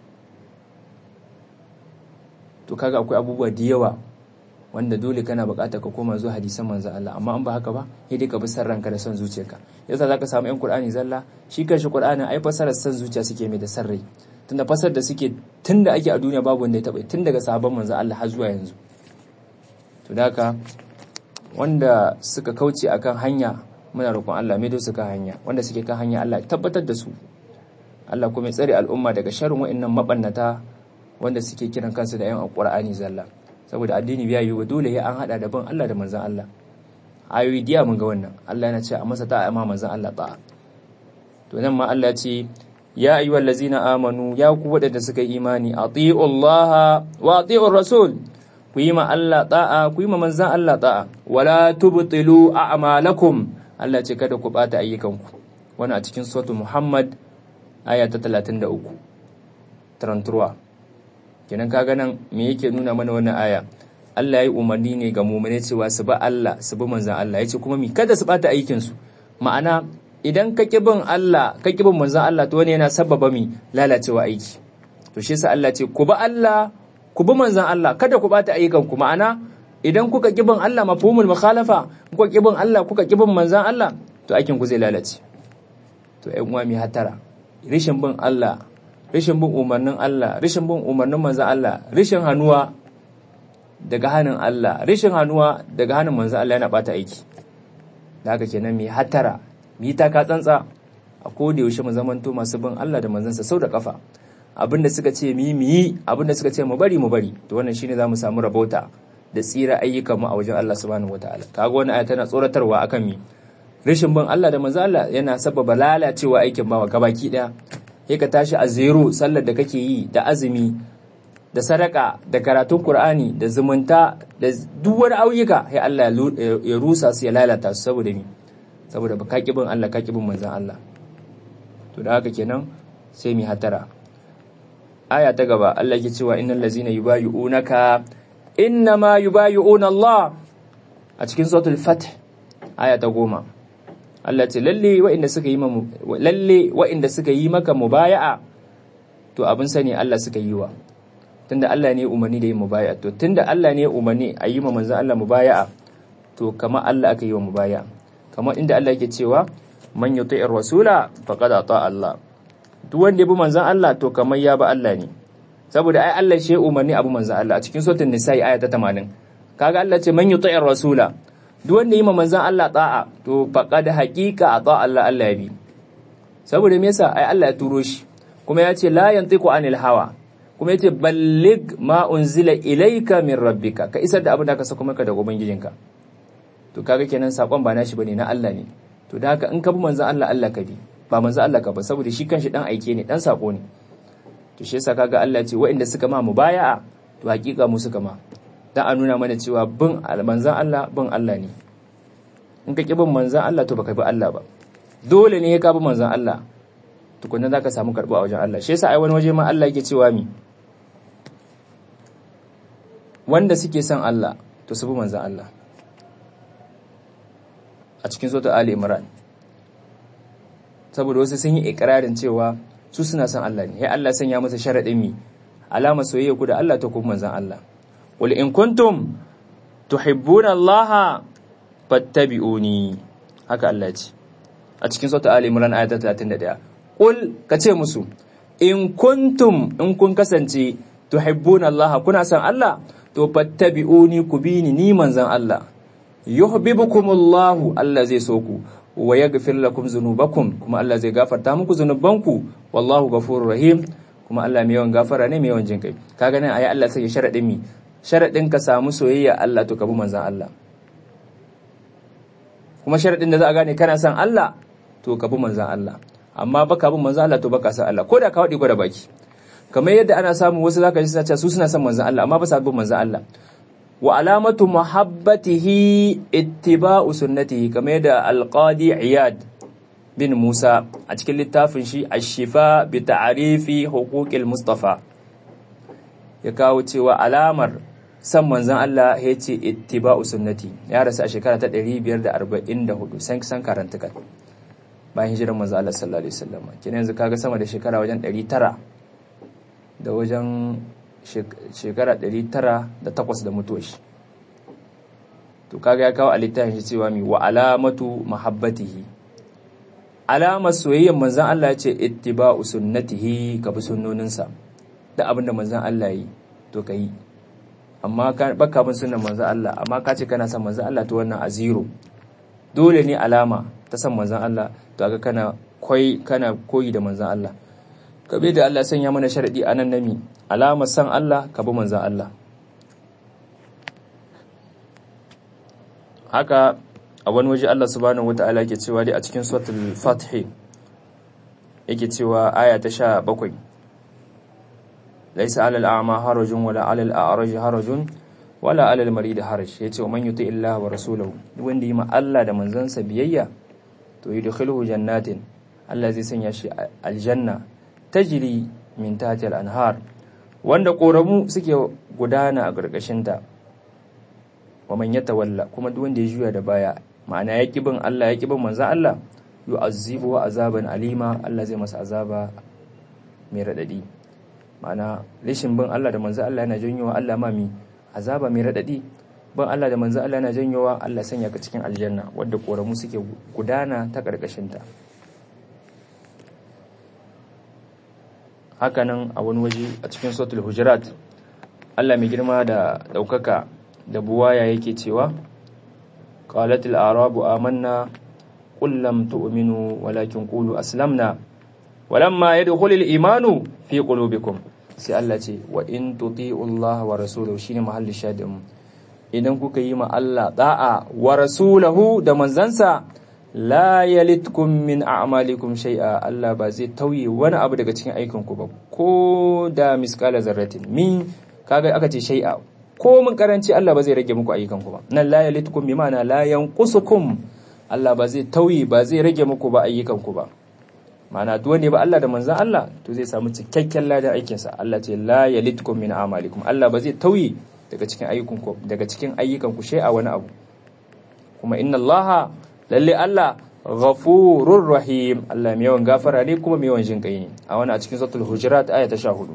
to kaga akwai abubuwa da yawa wanda dole kana buƙatar ka koma zuwa hadisan manzon Allah amma an ba haka ba sai dai ka bi san ranka da son zuciyarka yasa zaka samu yan qur'ani zalla shi kanshi qur'anin ai fasarar san zuciya suke mai da san rai tunda fasar da suke tunda ake a duniya babu wanda ya taɓa tun daga sahabban manzon Allah har zuwa yanzu to haka wanda suka kauce akan hanya muna roƙon Allah mai su kan hanya wanda suke kan hanya Allah tabbatar da su Allah kuma ya tsare al'umma daga sharrin wa'annan mabannata wanda suke kiran kansu da yan alqur'ani zalla saboda addini biya yi dole ya an hada da bin Allah da manzon Allah ayoyi diya mun ga wannan Allah yana ce a masa ta'a ma manzon Allah ta'a to nan ma Allah ya ce ya ayyuhal ladzina amanu ya ku wadanda suka yi imani ati'u Allah wa ati'ur rasul ku yi ma Allah ta'a ku yi ma manzan Allah ta'a wala tubtilu a'malakum Allah ce kada ku bata ayyukanku wannan a cikin suratul Muhammad aya ta 33 taranturwa kenan kaga nan me yake nuna mana wannan aya Allah ya yi umarni ne ga mu'mine cewa su ba Allah su bi manzan Allah yace kuma mi kada su bata aikin su ma'ana idan ka bin Allah ka bin manzan Allah to wani yana sababa mi lalacewa aiki to shi yasa Allah ce ku ba Allah ku bi manzan Allah kada ku bata ayyukan ku ma'ana idan kuka kibin Allah mafhumul mukhalafa kuka kibin Allah kuka kibin manzan Allah to aikin ku zai lalace to ƴan uwa mi hatara rishin bin Allah rishin bin umarnin Allah rishin bin umarnin manzan Allah rishin hanuwa daga hannun Allah rishin hanuwa daga hannun manzan Allah yana bata aiki da haka kenan mi hatara mi ta ka tsantsa a koda yaushe mu zamanto masu bin Allah da manzansa sau da kafa abinda suka ce mu yi mu yi abinda suka ce mu bari mu bari to wannan shine zamu samu rabauta da tsira ayyukan mu a wajen Allah subhanahu wataala kaga wannan aya tana tsoratarwa akan mi rashin bin Allah da manzo Allah yana sababa lalacewa aikin bawa gabaki daya sai ka tashi a zero sallar da kake yi da azumi da sadaka da karatun Qur'ani da zumunta da duk wani ayyuka sai Allah ya rusa su ya lalata su saboda mi saboda ba ka bin Allah ka bin manzon Allah to da haka kenan sai mi hatara aya ta gaba Allah yake cewa innal ladzina yubayyi'unaka innama yubayyi'una Allah a cikin suratul fath aya ta goma Allah ce lalle waɗanda suka yi lalle waɗanda suka yi maka mubaya'a to abin sani Allah suka yi wa tunda Allah ne umarni da yin mubaya'a to tunda Allah ne umarni a yi ma manzon Allah mubaya'a to kamar Allah aka yi wa mubaya'a kamar inda Allah yake cewa man yuti'ir rasula faqad ata Allah duk wanda ya bi manzon Allah to kamar ya bi Allah ne saboda ai Allah shi umarni abu manzon Allah a cikin suratul nisa'i aya ta 80 kaga Allah ce man yuti'ir rasula duk wanda yi ma manzon Allah ta'a to faqad haqiqa ata Allah Allah ya bi saboda me yasa ai Allah ya turo shi kuma ya ce la yantiqu anil hawa kuma yace ballig ma unzila ilayka min rabbika ka isar da abin da ka saka maka daga ubangijinka to kaga kenan sakon ba nashi bane na Allah ne to da haka in ka bi manzon Allah Allah ka bi ba manzon Allah ka ba saboda shi kanshi dan aike ne dan sako ne to shi yasa kaga Allah ce waɗanda suka ma mubaya'a to hakika mu suka ma dan a nuna mana cewa bin manzon Allah bin Allah ne in ka ki bin manzon Allah to baka bi Allah ba dole ne ka bi manzon Allah tukunna zaka samu karbu a wajen Allah shi yasa ai wani waje ma Allah yake cewa mi wanda suke son Allah to su bi manzon Allah a cikin sota Ali Imran saboda wasu sun yi ikirarin cewa su suna son Allah ne ya Allah sanya masa sharadin mi alama soyayya ku da Allah ta kuma manzon Allah wal in kuntum tuhibbuna Allah fattabi'uni haka Allah ce a cikin sota Ali Imran ayat 31 qul kace musu in kuntum in kun kasance tuhibbuna Allah kuna son Allah to fattabi'uni ku bi ni ni manzon Allah yuhibbukumullahu Allah zai so ku wa yaghfir lakum dhunubakum kuma Allah zai gafarta muku zunubanku wallahu ghafurur rahim kuma Allah mai yawan gafara ne mai yawan jin kai kaga nan ayi Allah sai sharadin mi sharadin ka samu soyayya Allah to ka bi manzon Allah kuma sharadin da za a gane kana son Allah to ka bi manzon Allah amma baka bin manzon Allah to baka son Allah ko da ka wadi gwada baki kamar yadda ana samu wasu zaka ji suna cewa su suna son manzon Allah amma ba sa bin manzon Allah wa alamatu muhabbatihi ittiba'u sunnatihi kamar yadda alqadi iyad bin musa a cikin littafin shi ash-shifa bi ta'rifi huquqil mustafa ya kawo cewa alamar san manzon Allah ya ce ittiba'u sunnati ya rasu a shekara ta 544 san san karanta kan bayan hijirar manzon Allah sallallahu alaihi wasallam kina yanzu kaga sama da shekara wajen 900 da wajen shekara 908 da mutuwa shi to kaga ya kawo a littafin shi cewa mi wa alamatu mahabbatihi alamar soyayyar manzon Allah ce ittiba'u sunnatihi ka bi sunnoninsa da abin da manzon Allah yi to kai amma ka baka bin sunnan manzon Allah amma ka ce kana son manzon Allah to wannan a zero dole ne alama ta san manzon Allah to ga kana koyi kana koyi da manzon Allah kabe da Allah sanya mana sharadi anan nami alamar san Allah ka bi manzan Allah haka a wani waje Allah subhanahu wata'ala yake cewa dai a cikin suratul fath yake cewa aya ta 17 laysa 'alal a'ma harajun wala 'alal a'raj harajun wala 'alal marid haraj yace man yuti illaha wa rasulahu wanda yi ma Allah da manzansa biyayya to yudkhiluhu jannatin Allah zai sanya shi aljanna tajri min tahtil anhar wanda ƙoramu suke gudana a ƙarƙashinta wa man ya tawalla kuma duk wanda ya juya da baya ma'ana ya bin Allah ya bin manzan Allah yu'azzibu wa azaban alima Allah zai masa azaba mai radadi ma'ana rashin bin Allah da manzan Allah yana janyowa Allah ma mi azaba mai radadi bin Allah da manzan Allah yana janyowa Allah sanya ka cikin aljanna wanda ƙoramu suke gudana ta ƙarƙashinta hakanan a wani waje a cikin sautul hujurat Allah mai girma da daukaka da buwaya yake cewa qalatil arabu amanna qul lam tu'minu walakin qulu aslamna walamma yadkhulul imanu fi qulubikum sai Allah ce wa in tuti'u Allah wa rasulahu shine mahallin shadin idan kuka yi ma Allah da'a wa rasulahu da manzansa la yalitkum min a'malikum shay'a Allah ba zai tauye wani abu daga cikin aikin ku ba ko da miskala zarratin min kaga aka ce shay'a ko mun karanci Allah ba zai rage muku ayyukan ku ba nan la yalitkum bi ma'ana la yanqusukum Allah ba zai tauye ba zai rage muku ba ayyukan ku ba ma'ana duk wanda ba Allah da manzan Allah to zai samu cikakken ladan aikinsa Allah ce la yalitkum min a'malikum Allah ba zai tauye daga cikin ayyukan ku daga cikin ayyukan ku shay'a wani abu kuma inna Allah lalle Allah ghafurur rahim Allah mai yawan gafara ne kuma mai yawan jin kai ne a wani a cikin suratul hujurat aya ta 14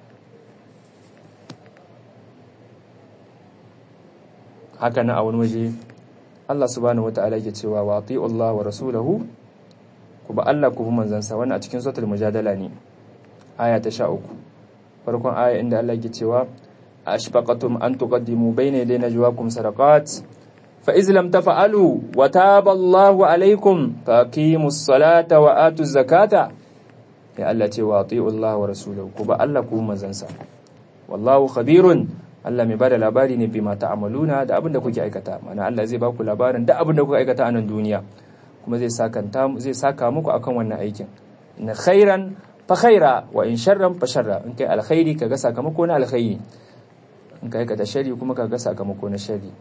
haka nan a wani waje Allah subhanahu wataala yake cewa wa ati'u Allah wa rasulahu ku ba Allah ku bi manzansa wannan a cikin suratul mujadala ne aya ta 13 farkon aya inda Allah yake cewa ashfaqatum an tuqaddimu bayna yaday najwaakum sadaqat fa iz lam taf'alu wa taba Allahu alaykum faqimus salata wa atuz zakata ya Allah ce wa ati'u Allah wa rasulahu ku ba Allah ku bi manzansa wallahu khabirun Allah mai bada labari ne bima ta'amaluna da abin da kuke aikata mana Allah zai baku labarin da abin da kuka aikata a nan duniya kuma zai sakanta zai saka muku akan wannan aikin na khairan fa khaira wa in sharran fa sharra in kai alkhairi kaga sakamako na alkhairi in kai aikata sharri kuma kaga sakamako na sharri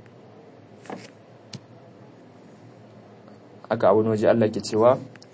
aka a wani waje Allah ke cewa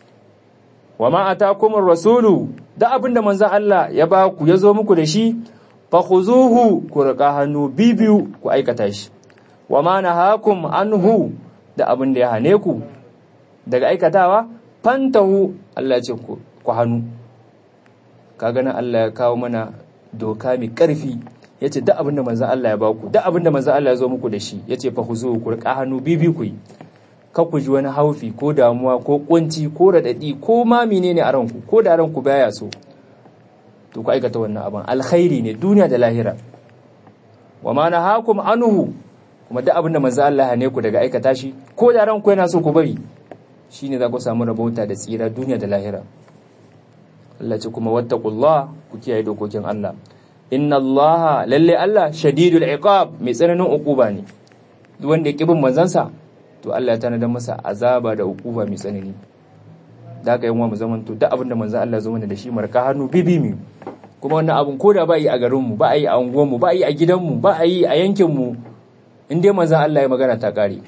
wa ma atakumur rasulu da abinda manzon Allah ya ba ku ya zo muku da shi fa khuzuhu ku riƙa hannu bibiyu ku aikata shi wa ma nahakum anhu da abin da ya hane ku daga aikatawa fantahu Allah ya ce ku hannu kaga nan Allah ya kawo mana doka mai ƙarfi yace duk abin da manzon Allah ya baku duk abin da manzon Allah ya zo muku da shi yace fa khuzuhu ku riƙa hannu bibiyu ku yi ka ku ji wani haufi ko damuwa ko kunci ko radadi ko ma menene a ranku ko da ranku baya so to ku aikata wannan abin alkhairi ne duniya da lahira wa ma nahakum anhu kuma duk abin da manzo Allah ne ku daga aikata shi ko da ranku yana so ku bari shine za ku samu rabauta da tsira duniya da lahira Allah ce kuma wattaqullah ku kiyaye dokokin Allah inna Allah lalle Allah shadidul iqab mai tsananin uquba ne duk wanda ya kibin manzansa to Allah ya tanadar masa azaba da uquba mai tsanani da haka yin wa mu zamanto duk abin da manzan Allah zo mana da shi marka hannu bibi mu kuma wannan abin ko da ba yi a garinmu ba a yi a unguwanmu ba a yi a gidanmu ba a yi a yankinmu in dai manzan Allah ya magana ta kare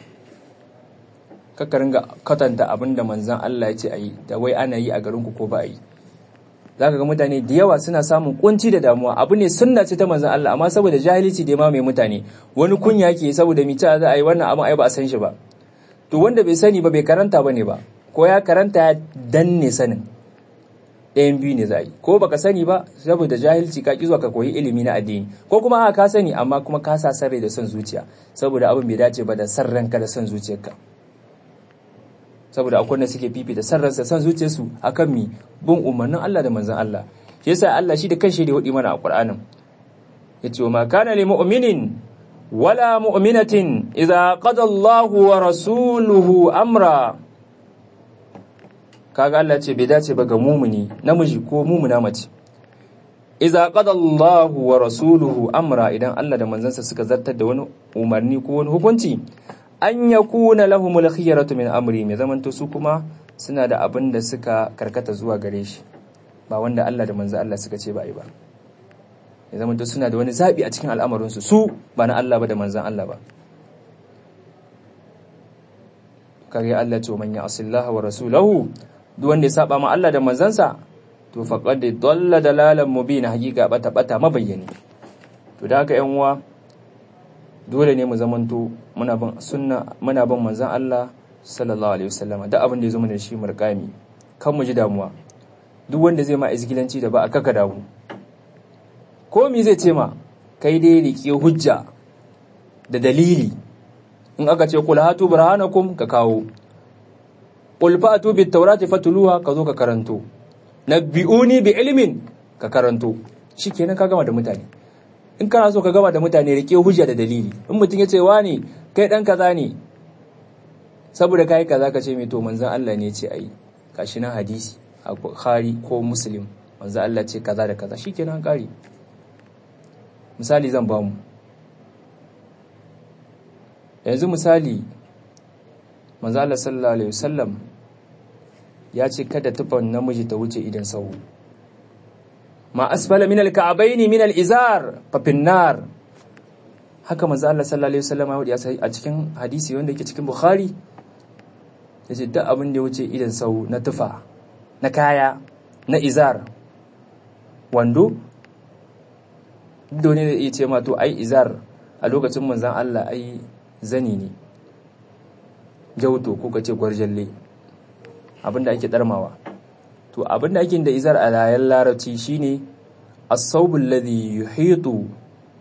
kaka ringa katanta abin da manzan Allah ya ce a yi da wai ana yi a garinku ko ba a yi za ka ga mutane da yawa suna samun kunci da damuwa abu ne sunna ce ta manzan Allah amma saboda jahilci da ma mai mutane wani kunya ke saboda mita za a yi wannan abin ai ba a san shi ba to wanda bai sani ba bai karanta ba ne ba ko ya karanta ya danne sanin ɗayan biyu ne za a yi ko baka sani ba saboda jahilci ka zuwa ka koyi ilimi na addini ko kuma a ka sani amma kuma ka sa sarrai da son zuciya saboda abin bai dace ba da san ranka da son zuciyarka saboda akwai wanda suke fifita san ransa son zuciyarsu akan mi bin umarnin Allah da manzon Allah shi yasa Allah shi da kanshi da hudi mana a Qur'anin yace wa ma kana lil mu'minin wala mu'minatin idza qada Allahu wa rasuluhu amra kaga Allah ce bai dace ba ga mumuni namiji ko mumuna mace idza qada Allahu wa rasuluhu amra idan Allah da manzansa suka zartar da wani umarni ko wani hukunci an yakuna lahumul khiyaratu min amri mai zamanto su kuma suna da abin da suka karkata zuwa gare shi ba wanda Allah da manzan Allah suka ce ba yi ba ya zamanto suna da wani zabi a cikin al'amarin su su ba na Allah ba da manzan Allah ba kare Allah ce man ya'sillaha wa rasulahu duk wanda ya saba ma Allah da manzansa to faqad dalla dalalan mubina hakika bata bata mabayyani to da haka yan uwa dole ne mu zamanto muna bin sunna muna bin manzan Allah sallallahu alaihi wasallama duk abin da ya zo mana shi murkami kan mu ji damuwa duk wanda zai ma izgilanci da ba a kaka damu ko mi zai ce ma kai dai rike hujja da dalili in aka ce kul hatu burhanakum ka kawo qul fa'tu bit tawrati fatluha ka zo ka karanto nabbi'uni bi ilmin ka karanto shikenan ka gama da mutane in kana so ka gama da mutane rike hujja da dalili in mutum ya ce wani kai dan kaza ne saboda kai kaza ka ce mai to manzon Allah ne ce ayi gashi nan hadisi a Bukhari ko Muslim manzon Allah ce kaza da kaza shikenan kare misali zan bamu yanzu misali manzon Allah sallallahu alaihi wasallam ya ce kada tufan namiji ta wuce idan sahu ma asfala min al-ka'bayn min al-izar fa finnar haka manzo Allah sallallahu alaihi wasallam ya a cikin hadisi wanda yake cikin Bukhari yace duk abin da ya wuce idan sau na tufa na kaya na izar wando dole ne ya ce ma to ai izar a lokacin manzon Allah ai zani ne jauto ko kace gwarjalle abinda ake darmawa to abinda ake da izar a layan larabci shine as-sawbul ladhi yuhitu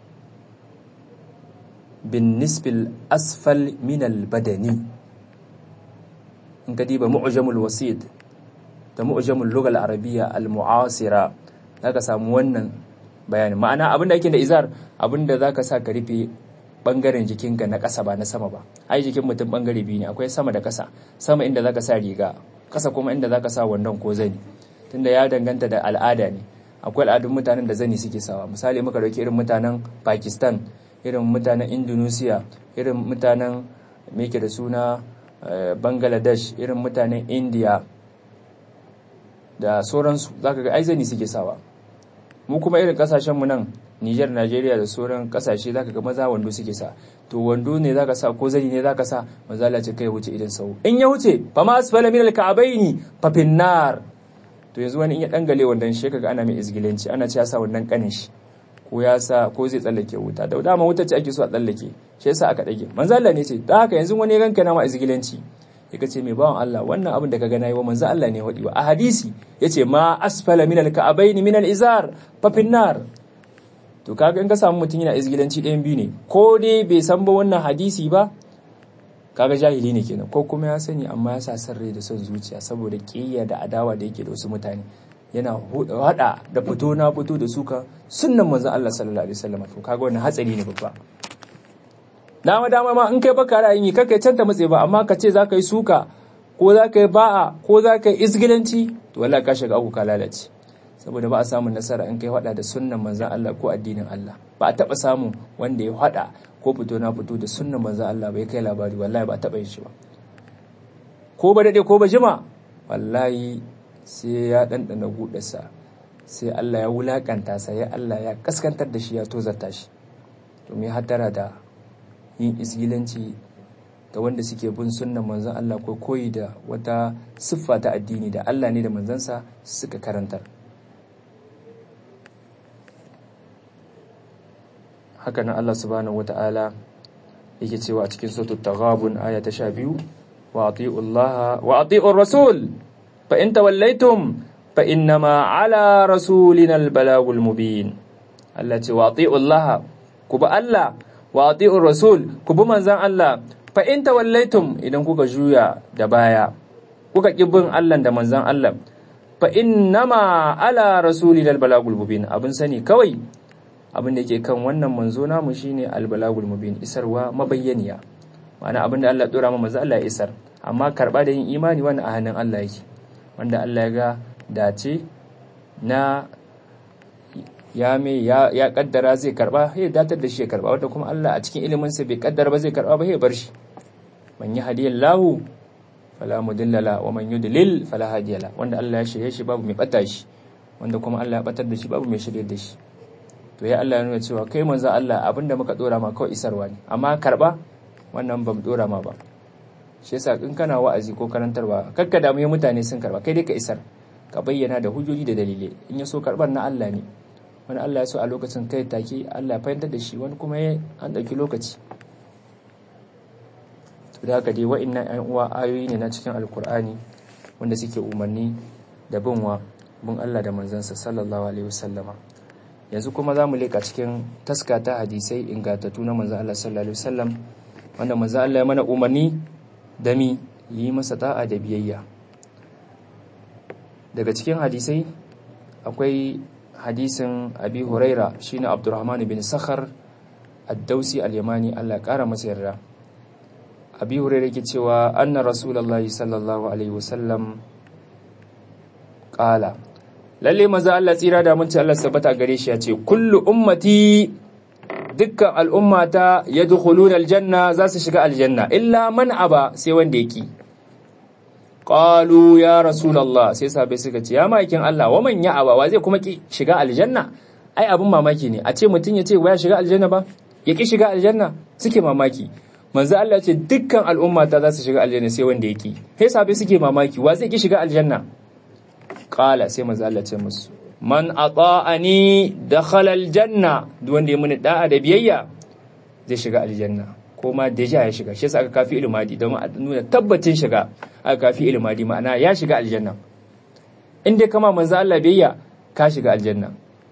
bin nisbil asfal min al-badani in ka diba mu'jamul wasid da mu'jamul lugha al-arabiyya al-mu'asira zaka samu wannan bayani ma'ana abinda ake da izar abinda zaka sa ka rufe bangaren jikinka na ƙasa ba na sama ba ai jikin mutum bangare biyu ne akwai sama da ƙasa sama inda zaka sa riga ƙasa kuma inda zaka sa wandon ko zani tunda ya danganta da al'ada ne akwai al'adun mutanen da zani suke sawa misali muka dauki irin mutanen Pakistan irin mutanen Indonesia irin mutanen me da suna Bangladesh irin mutanen India da sauransu zaka ga ai zani suke sawa mu kuma irin kasashen mu nan Niger, Najeriya da sauran kasashe zaka ga maza wando suke sa to wando ne zaka sa ko zani ne zaka sa maza Allah ce kai wuce idan sau in ya wuce fa ma asfala min al-ka'baini fa finnar to yanzu wani in ya dangale wandan shi kaga ana mai izgilanci ana cewa sa wannan kanin shi ko ya sa ko zai tsallake wuta da dama wuta ce ake so a tsallake shi yasa aka dage manzo Allah ne ce da haka yanzu wani ranka na ma izgilanci ya ce mai bawan Allah wannan abin da ka gana yi wa manzo Allah ne wadi wa a hadisi yace ma asfala min al-ka'baini min al-izar fa finnar to kaga in ka samu mutum yana izgilanci ɗayan biyu ne ko dai bai san ba wannan hadisi ba kaga jahili ne kenan ko kuma ya sani amma ya sa san rai da son zuciya saboda kiyaya da adawa da yake da wasu mutane yana hada da fito na fito da suka sunnan manzon Allah sallallahu alaihi wasallam to kaga wannan hatsari ne babba dama dama ma in kai baka ra'ayin yi kai canta matse ba amma ka ce zaka yi suka ko zaka yi ba'a ko zaka yi izgilanci to wallahi ka shiga abu ka lalace saboda ba a samun nasara in kai hada da sunnan manzan Allah ko addinin Allah ba a taba samun wanda ya hada ko fito na fito da sunnan manzan Allah bai kai labari wallahi ba a taba yin shi ba ko ba dade ko ba jima wallahi sai ya dandana gudarsa sai Allah ya wulakanta sa ya Allah ya kaskantar da shi ya tozarta shi to me hattara da yin isgilanci ga wanda suke bin sunnan manzan Allah ko koyi da wata siffa ta addini da Allah ne da manzansa suka karantar haka nan Allah subhanahu wata'ala yake cewa a cikin suratul taghabun aya ta 12 wa ati'u Allah wa ati'ur rasul fa in tawallaytum fa innama ala rasulina albalagul mubin Allah ce wa ati'u Allah ku ba Allah wa ati'ur rasul ku bi manzan Allah fa in tawallaytum idan kuka juya da baya kuka ki bin Allah da manzan Allah fa innama ala rasulina albalagul mubin abin sani kawai abin da ke kan wannan manzo namu shine albalagul mubin isarwa mabayyaniya ma'ana abin da Allah dora ma manzo Allah ya isar amma karba da yin imani wannan a hannun Allah yake wanda Allah ya ga dace na ya me ya, ya kaddara zai karba ya datar da shi ya karba wanda kuma Allah a cikin ilimin sa bai kaddara ba zai karba ba ya bar shi man yahdiyallahu fala mudilla la wa man yudlil fala hadiya la wanda Allah ya shirye shi babu mai bata shi wanda kuma Allah ya batar da shi babu mai shirye da shi to ya Allah ya nuna cewa kai manzo Allah abinda muka dora ma kawai isarwa ne amma karba wannan ba mu dora ma ba shi yasa in kana wa'azi ko karantarwa kakka damu ya mutane sun karba kai dai ka isar ka bayyana da hujjoji da dalilai in ya so karbar na Allah ne wani Allah ya so a lokacin kai take Allah ya fahimtar da shi wani kuma ya an dauki lokaci to da haka dai wa'annan ƴan uwa ayoyi ne na cikin alkur'ani wanda suke umarni da binwa bin Allah da manzansa sallallahu alaihi wasallama yanzu kuma za mu leka cikin taska ta hadisai ingantattu na manzan Allah sallallahu alaihi wasallam wanda manzan Allah ya mana umarni da mi yi masa ta'a da biyayya daga cikin hadisai akwai hadisin abi huraira shine abdurrahman bin sakhar ad-dausi al-yamani Allah kara masa yarda abi hurairah yake cewa anna rasulullahi sallallahu alaihi wasallam qala lalle maza Allah tsira da mun ci Allah sabata gare shi ya ce kullu ummati dukkan al'ummata yadkhuluna aljanna za su shiga aljanna illa man aba sai wanda yake qalu ya rasulullah sai sahabbai suka ce ya makin Allah wa man ya aba wa zai kuma ki shiga aljanna ai abin mamaki ne a ce mutum ya ce ba ya shiga aljanna ba ya ki shiga aljanna suke mamaki manzo Allah ce dukkan al'ummata za su shiga aljanna sai wanda yake sai sahabbai suke mamaki wa zai ki shiga aljanna qala sai manzo Allah ce musu man ata'ani dakhala aljanna duk wanda ya muni da'a da biyayya zai shiga aljanna ko ma deja ya shiga shi yasa aka kafi ilmadi don a nuna tabbacin shiga aka kafi ilmadi ma'ana ya shiga aljanna in dai kama manzo Allah biyayya ka shiga aljanna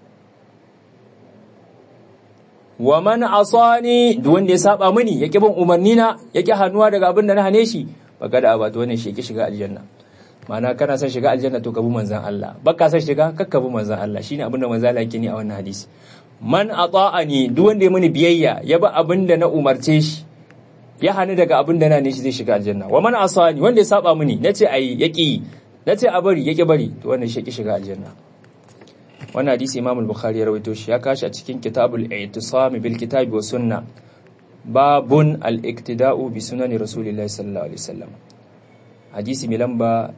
wa man asani duk wanda ya saba mini yake bin umarni na yake hannuwa daga abin da na hane shi baka da abata wannan shi yake shiga aljanna ma'ana kana son shiga aljanna to ka bi manzon Allah baka son shiga kakka bi manzon Allah shine abin da manzon Allah yake ni a wannan hadisi man ata'ani duk wanda ya mini biyayya ya bi abin da na umarce shi ya hani daga abin da na ne shi zai shiga aljanna wa man asani wanda ya saba mini nace ayi yaki nace a bari yake bari to wannan shi yake shiga aljanna wannan hadisi Imam al-Bukhari ya rawaito shi ya kashi a cikin Kitabul I'tisam bil Kitabi wa Sunnah babun al-iktida'u bi sunani Rasulillahi sallallahu alaihi wasallam hadisi mai lamba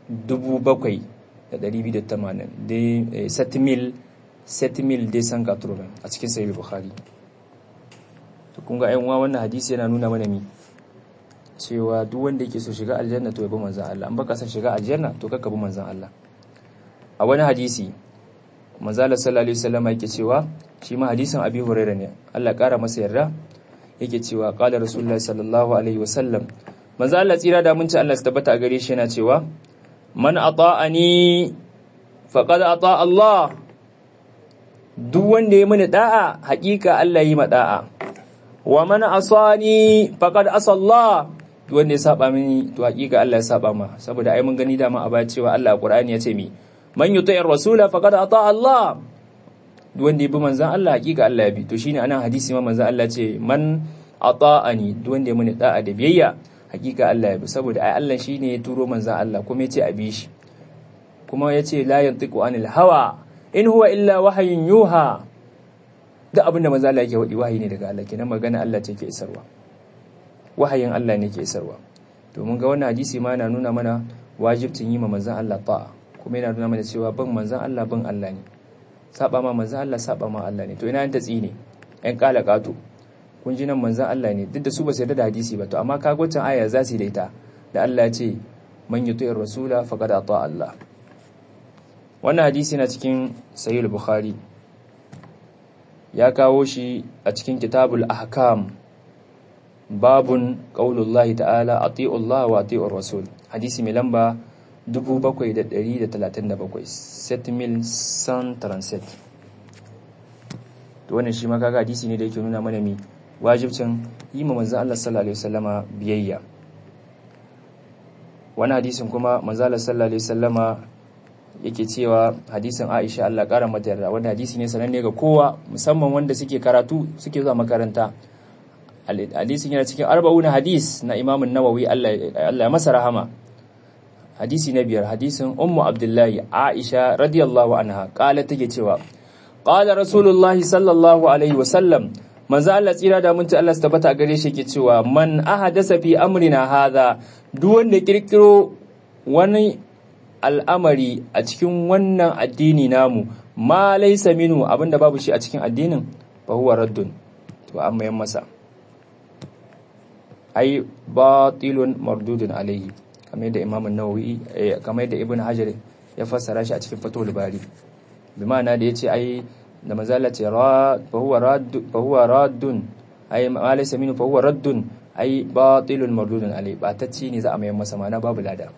7280 de setmil setmil de san a cikin sahih Bukhari to kun ga uwa wannan hadisi yana nuna mana mi cewa duk wanda yake so shiga aljanna to ya bi manzon Allah an baka san shiga aljanna to kakka bi manzon Allah a wani hadisi manzala sallallahu alaihi wasallam yake cewa shi ma hadisin abi huraira ne Allah kara masa yarda yake cewa qala rasulullahi sallallahu alaihi wasallam manzo Allah tsira da mun ci Allah su tabbata a gare shi yana cewa man ata'ani faqad ata Allah duk wanda ya mini da'a hakika Allah yi ma da'a wa man asani faqad asa Allah duk wanda ya saba mini to hakika Allah ya saba ma saboda ai mun gani dama a baya cewa Allah a Qur'ani ya ce mi man yuti'ir rasula faqad ata Allah duk wanda ya bi manzon Allah hakika Allah ya bi to shine anan hadisi ma manzon Allah ce man ata'ani duk wanda ya muni da'a da biyayya hakika Allah ya bi saboda ai Allah shine ya turo manzon Allah kuma ya ce a bi shi kuma ya ce la yantiqu anil hawa in huwa illa wahyun yuha duk abin da manzon Allah yake wadi wahayi ne daga Allah kenan magana Allah ce ke isarwa wahayin Allah ne ke isarwa to mun ga wannan hadisi ma yana nuna mana wajibcin yi ma manzon Allah ta'a kuma yana nuna mana cewa bin manzan Allah bin Allah ne saba ma manzan Allah saba ma Allah ne to ina ta tsine ƴan kala kato kun ji nan manzan Allah ne duk da su ba su yarda da hadisi ba to amma ka gwacin aya za su da ita da Allah ya ce man yuti'ir rasula faqad ata Allah wannan hadisi na cikin sahih bukhari ya kawo shi a cikin kitabul ahkam babun qaulullahi ta'ala ati'u Allah wa ati'ur rasul hadisi mai lamba 7,137 to wannan shi ma kaga hadisi ne da yake nuna mana mi wajibcin yi ma manzan Allah sallallahu alaihi wasallama biyayya wani hadisin kuma manzan Allah sallallahu alaihi wasallama yake cewa hadisin Aisha Allah kara mata yarda wanda hadisi ne sananne ga kowa musamman wanda suke karatu suke zuwa makaranta hadisin yana cikin arba'una hadis na Imam Nawawi Allah ya masa rahama hadisi na biyar hadisin ummu abdullahi aisha radiyallahu anha kala take cewa qala rasulullahi sallallahu alaihi wasallam manzo Allah tsira da mun Allah tabbata gare shi yake cewa man ahadasa fi amrina hadha duk wanda kirkiro wani al'amari a cikin wannan addini namu ma laysa minu abinda babu shi a cikin addinin fa huwa raddun to amma yan masa ai batilun mardudun alaihi kamar yadda imamun nawawi kamar yadda ibn hajar ya fassara shi a cikin fatul bari bi ma'ana da yace ai da mazala ce fa huwa raddun ai ma laysa minhu fa huwa raddun ai batilun mardudun alai batacci ne za a mayan masa mana babu lada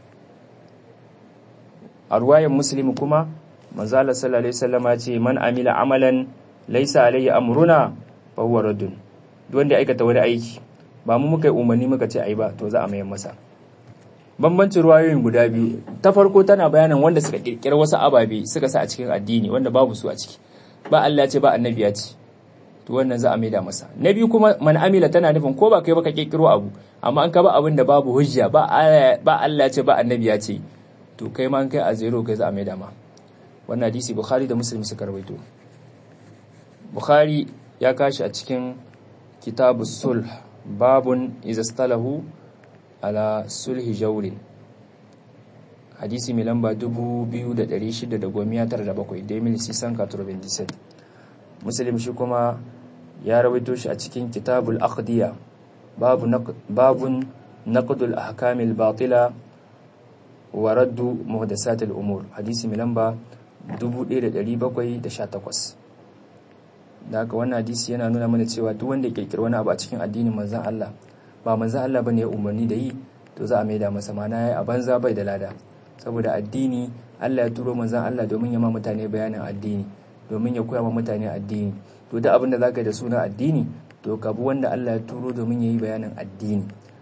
a ruwayan muslim kuma manzala sallallahu alaihi wasallam ya ce man amila amalan laysa alayhi amruna fa huwa raddun duk wanda ya aikata wani aiki ba mu muka yi umarni muka ce ai ba to za a mayan masa bambancin ruwayoyin guda biyu ta farko tana bayanin wanda suka kirkira wasu ababe suka sa a cikin addini wanda babu su a ciki ba Allah ce ba annabi ya ce to wannan za a maida masa na biyu kuma man amila tana nufin ko ba kai ba ka kirkiro abu amma an ka ba abin da babu hujja ba ba Allah ya ce ba annabi ya ce to kai ma an kai a zero kai za a maida ma wannan hadisi bukhari da muslim suka rawaito bukhari ya kashi a cikin kitabu sulh babun izastalahu ala sulhi jawrin hadisi mai lamba 2697 demil sisan katurobin dised muslim shi kuma ya rawaito shi a cikin kitabul aqdiya babun naqdul ahkamil batila wa raddu muhdasatil umur hadisi mai lamba 1718 da haka wannan hadisi yana nuna mana cewa duk wanda ya kirkiri wani abu a cikin addinin manzon Allah ba manzon Allah bane ya umarni da yi to za a maida masa mana yayi a banza bai da lada saboda addini Allah ya turo manzon Allah domin ya ma mutane bayanin addini domin ya koya ma mutane addini to duk abin da zaka yi da suna addini to ka bi wanda Allah ya turo domin yayi bayanin addini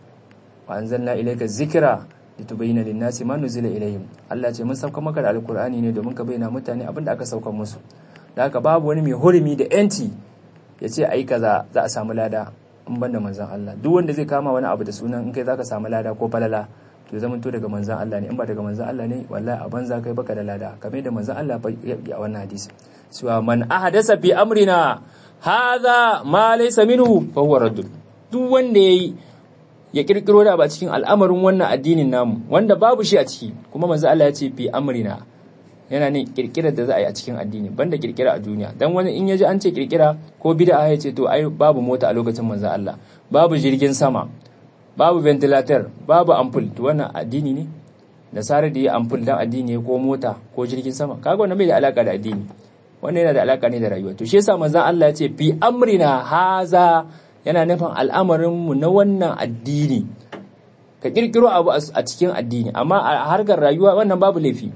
wa anzalna ilayka zikra litubayyana lin-nasi ma nuzila ilayhim Allah ce mun sauka maka da alkur'ani ne domin ka bayyana mutane abin da aka sauka musu da haka babu wani mai hurumi da yanci ya ce ai kaza za a samu lada in ban da manzan Allah duk wanda zai kama wani abu da sunan in kai zaka samu lada ko falala to zaman to daga manzan Allah ne in ba daga manzan Allah ne wallahi a banza kai baka da lada kamar da manzan Allah ya wannan hadisi cewa man ahdasa fi amrina hadha ma laysa minhu fa huwa raddun duk wanda yayi ya kirkiro da ba cikin al'amarin wannan addinin namu wanda babu shi a ciki kuma manzan Allah ya ce fi amrina yana ne kirkirar da za a yi a cikin addini banda kirkira a duniya dan wani in yaji an ce kirkira ko bid'a ya ce to ai babu mota a lokacin manzon Allah babu jirgin sama babu ventilator babu ampul to wannan addini ne da sare da yi ampul dan addini ko mota ko jirgin sama kaga wannan bai da alaka da addini wannan yana da alaka ne da rayuwa to shi yasa manzon Allah ya ce fi amrina haza yana nufin al'amarin mu na wannan addini ka kirkiro abu a cikin addini amma a harkar rayuwa wannan babu laifi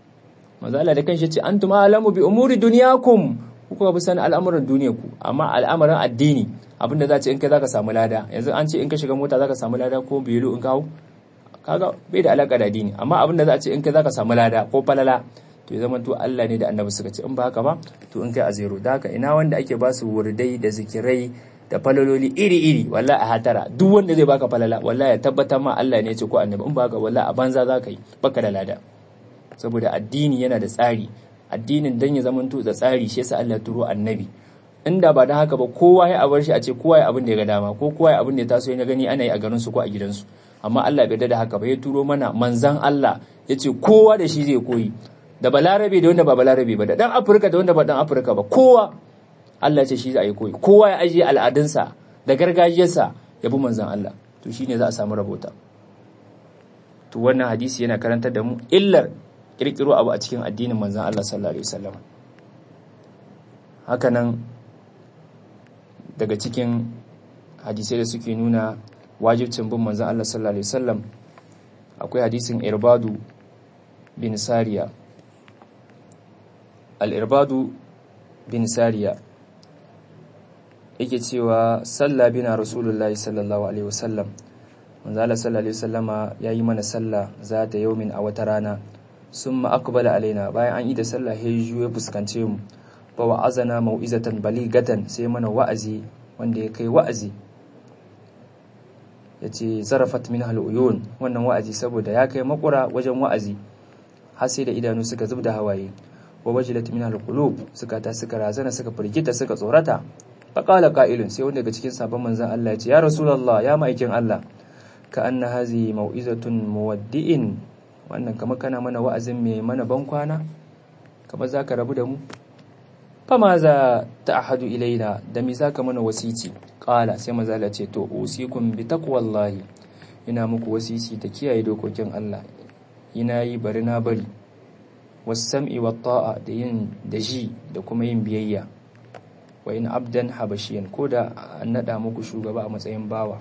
manzo Allah da kanshi ce antum alamu bi umuri dunyakum ku kuka bi sanin al'amuran duniyarku amma al'amuran addini abinda za ce in kai zaka samu lada yanzu an ce in ka shiga mota zaka samu lada ko biyulu in kawo kaga bai da alaka da addini amma abinda za ce in kai zaka samu lada ko falala to ya zama to Allah ne da annabi suka ce in ba haka ba to in kai a zero da haka ina wanda ake ba su wurdai da zikirai da falaloli iri-iri wallahi a hatara duk wanda zai baka falala wallahi ya tabbatar ma Allah ne ya ce ko annabi in ba haka wallahi a banza za ka yi baka da lada saboda addini yana da tsari addinin dan ya zamanto da tsari shi yasa Allah ya turo annabi inda ba da haka ba kowa ya abar shi a ce kowa ya abin da ya ga dama ko kowa ya abin da ya taso ya gani ana yi a garin su ko a gidansu amma Allah bai da haka ba ya turo mana manzan Allah ya ce kowa da shi zai koyi da balarabe da wanda ba balarabe ba da dan afirka da wanda ba dan afirka ba kowa Allah ya ce shi za a yi koyi kowa ya ajiye al'adunsa da gargajiyarsa ya bi manzan Allah to shine za a samu rabota to wannan hadisi yana karantar da mu illar kirkiro abu a cikin addinin manzan Allah sallallahu alaihi wasallam hakanan daga cikin hadisai da suke nuna wajibcin bin manzan Allah sallallahu alaihi wasallam akwai hadisin irbadu bin sariya al-irbadu bin sariya yake cewa salla bina rasulullahi sallallahu alaihi wasallam manzo Allah sallallahu alaihi wasallama yayi mana sallah za ta yaumin a wata rana summa aqbala alaina bayan an yi da sallah ya juyo fuskance mu fa wa'azana mau'izatan baligatan sai mana wa'azi wanda ya kai wa'azi yace zarafat min uyun wannan wa'azi saboda ya kai makura wajen wa'azi har sai da idanu suka zubda hawaye wa wajilat min alqulub suka ta suka razana suka firgita suka tsorata faqala qa'ilun sai wanda daga cikin sabon manzon Allah ya ce ya rasulullah ya ma'aikin Allah ka anna hazi mau'izatun muwaddi'in wannan kamar kana mana wa'azin mai mana ban kwana kamar zaka rabu da mu fama za ta ahadu ilaina da mi zaka mana wasici qala sai manzo Allah ce to usikum bi taqwallahi ina muku wasici da kiyaye dokokin Allah ina yi bari na bari wasam'i wa ta'a da yin da ji da kuma yin biyayya wa in abdan habashiyan ko da an nada muku shugaba a matsayin bawa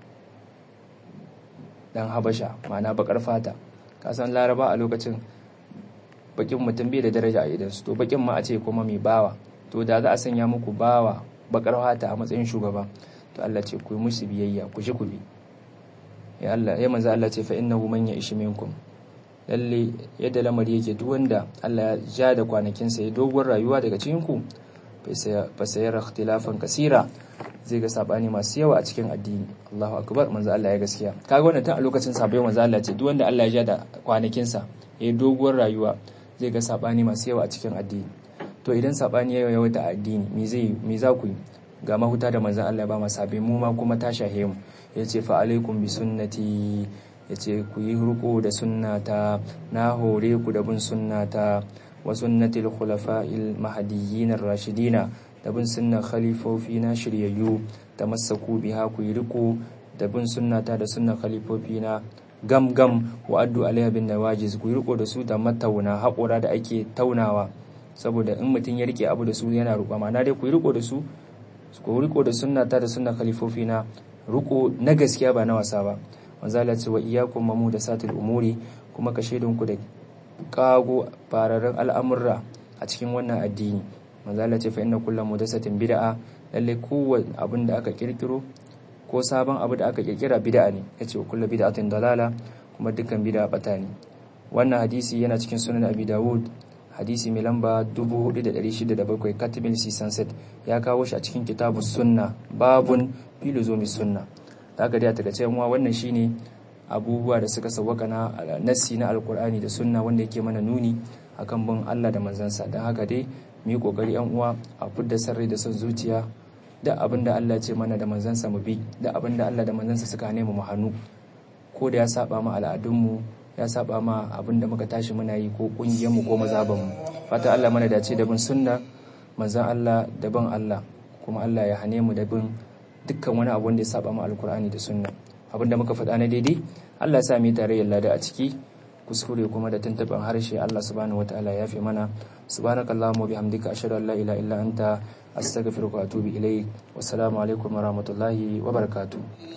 dan habasha ma'ana bakar fata kasan laraba a lokacin bakin mutum bai da daraja a idansu to bakin ma a ce kuma mai bawa to da za a sanya muku bawa bakar fata a matsayin shugaba to Allah ce ku yi musu biyayya ku ji ku bi ya Allah ya manzo Allah ce fa innahu man ya'ish minkum lalle yadda lamari yake duk wanda Allah ya ja da kwanakin sa ya doguwar rayuwa daga cikin ku fa sayara ikhtilafan kasira zai ga sabani masu yawa a cikin addini Allahu akbar manzo Allah ya gaskiya kaga wannan tun a lokacin sabai manzo Allah ce duk wanda Allah ya ja da kwanakin sa yayi doguwar rayuwa zai ga sabani masu yawa a cikin addini to idan sabani ya yawaita a addini me zai me za ku yi ga mahuta da manzo Allah ya ba mu sabai mu ma kuma ta shahe mu yace fa alaikum bi sunnati yace ku yi ruko da sunnata na hore ku da bin sunnata wa sunnatil khulafa'il mahdiyyin ar-rashidina da bin sunnan khalifofi na shiryayyu da masaku biha ku yi riko da bin sunnata da sunnan khalifofi na gam gam wa addu alaiha bin nawajiz ku yi riko da su da matauna haƙura da ake taunawa saboda in mutum ya rike abu da su yana ruƙa ma'ana dai ku yi riko da su ku riko da sunnata da sunnan khalifofi na riko na gaskiya ba na wasa ba manzo Allah ce wa iyyakum mamu da satil umuri kuma ka shaidun ku da kago fararen al'amurra a cikin wannan addini manzo Allah ce fa inna kullu mudasatin bid'a lalle kowanne abin da aka kirkiro ko sabon abu da aka kirkira bid'a ne yace kullu bid'atin dalala kuma dukkan bid'a bata ne wannan hadisi yana cikin sunan Abi Dawud hadisi mai lamba 4607 Katibin Sisanset ya kawo shi a cikin kitabus sunna babun filozomi sunna haka dai a takaice yan wannan shine abubuwa da suka sawwaka na nassi na alkur'ani da sunna wanda yake mana nuni akan bin Allah da manzansa don haka dai mu yi kokari yan uwa a fudda sarrai da son zuciya da abin da Allah ce mana da manzansa mu bi da abin da Allah da manzansa suka hane mu hannu ko da ya saba mu al'adunmu ya saba ma abin da muka tashi muna yi ko kungiyar mu ko mazaban mu fata Allah mana dace da bin sunna manzan Allah da bin Allah kuma Allah ya hane mu da bin dukkan wani abu wanda ya saba mu alkur'ani da sunna abin da muka faɗa na daidai Allah ya sa mu tarayyar lada a ciki kuskure kuma da tuntuɓin harshe Allah subhanahu wataala ya fi mana subhanakallahumma wa bihamdika ashhadu an la ilaha illa anta astaghfiruka wa atubu ilayk wassalamu alaikum wa rahmatullahi wa barakatuh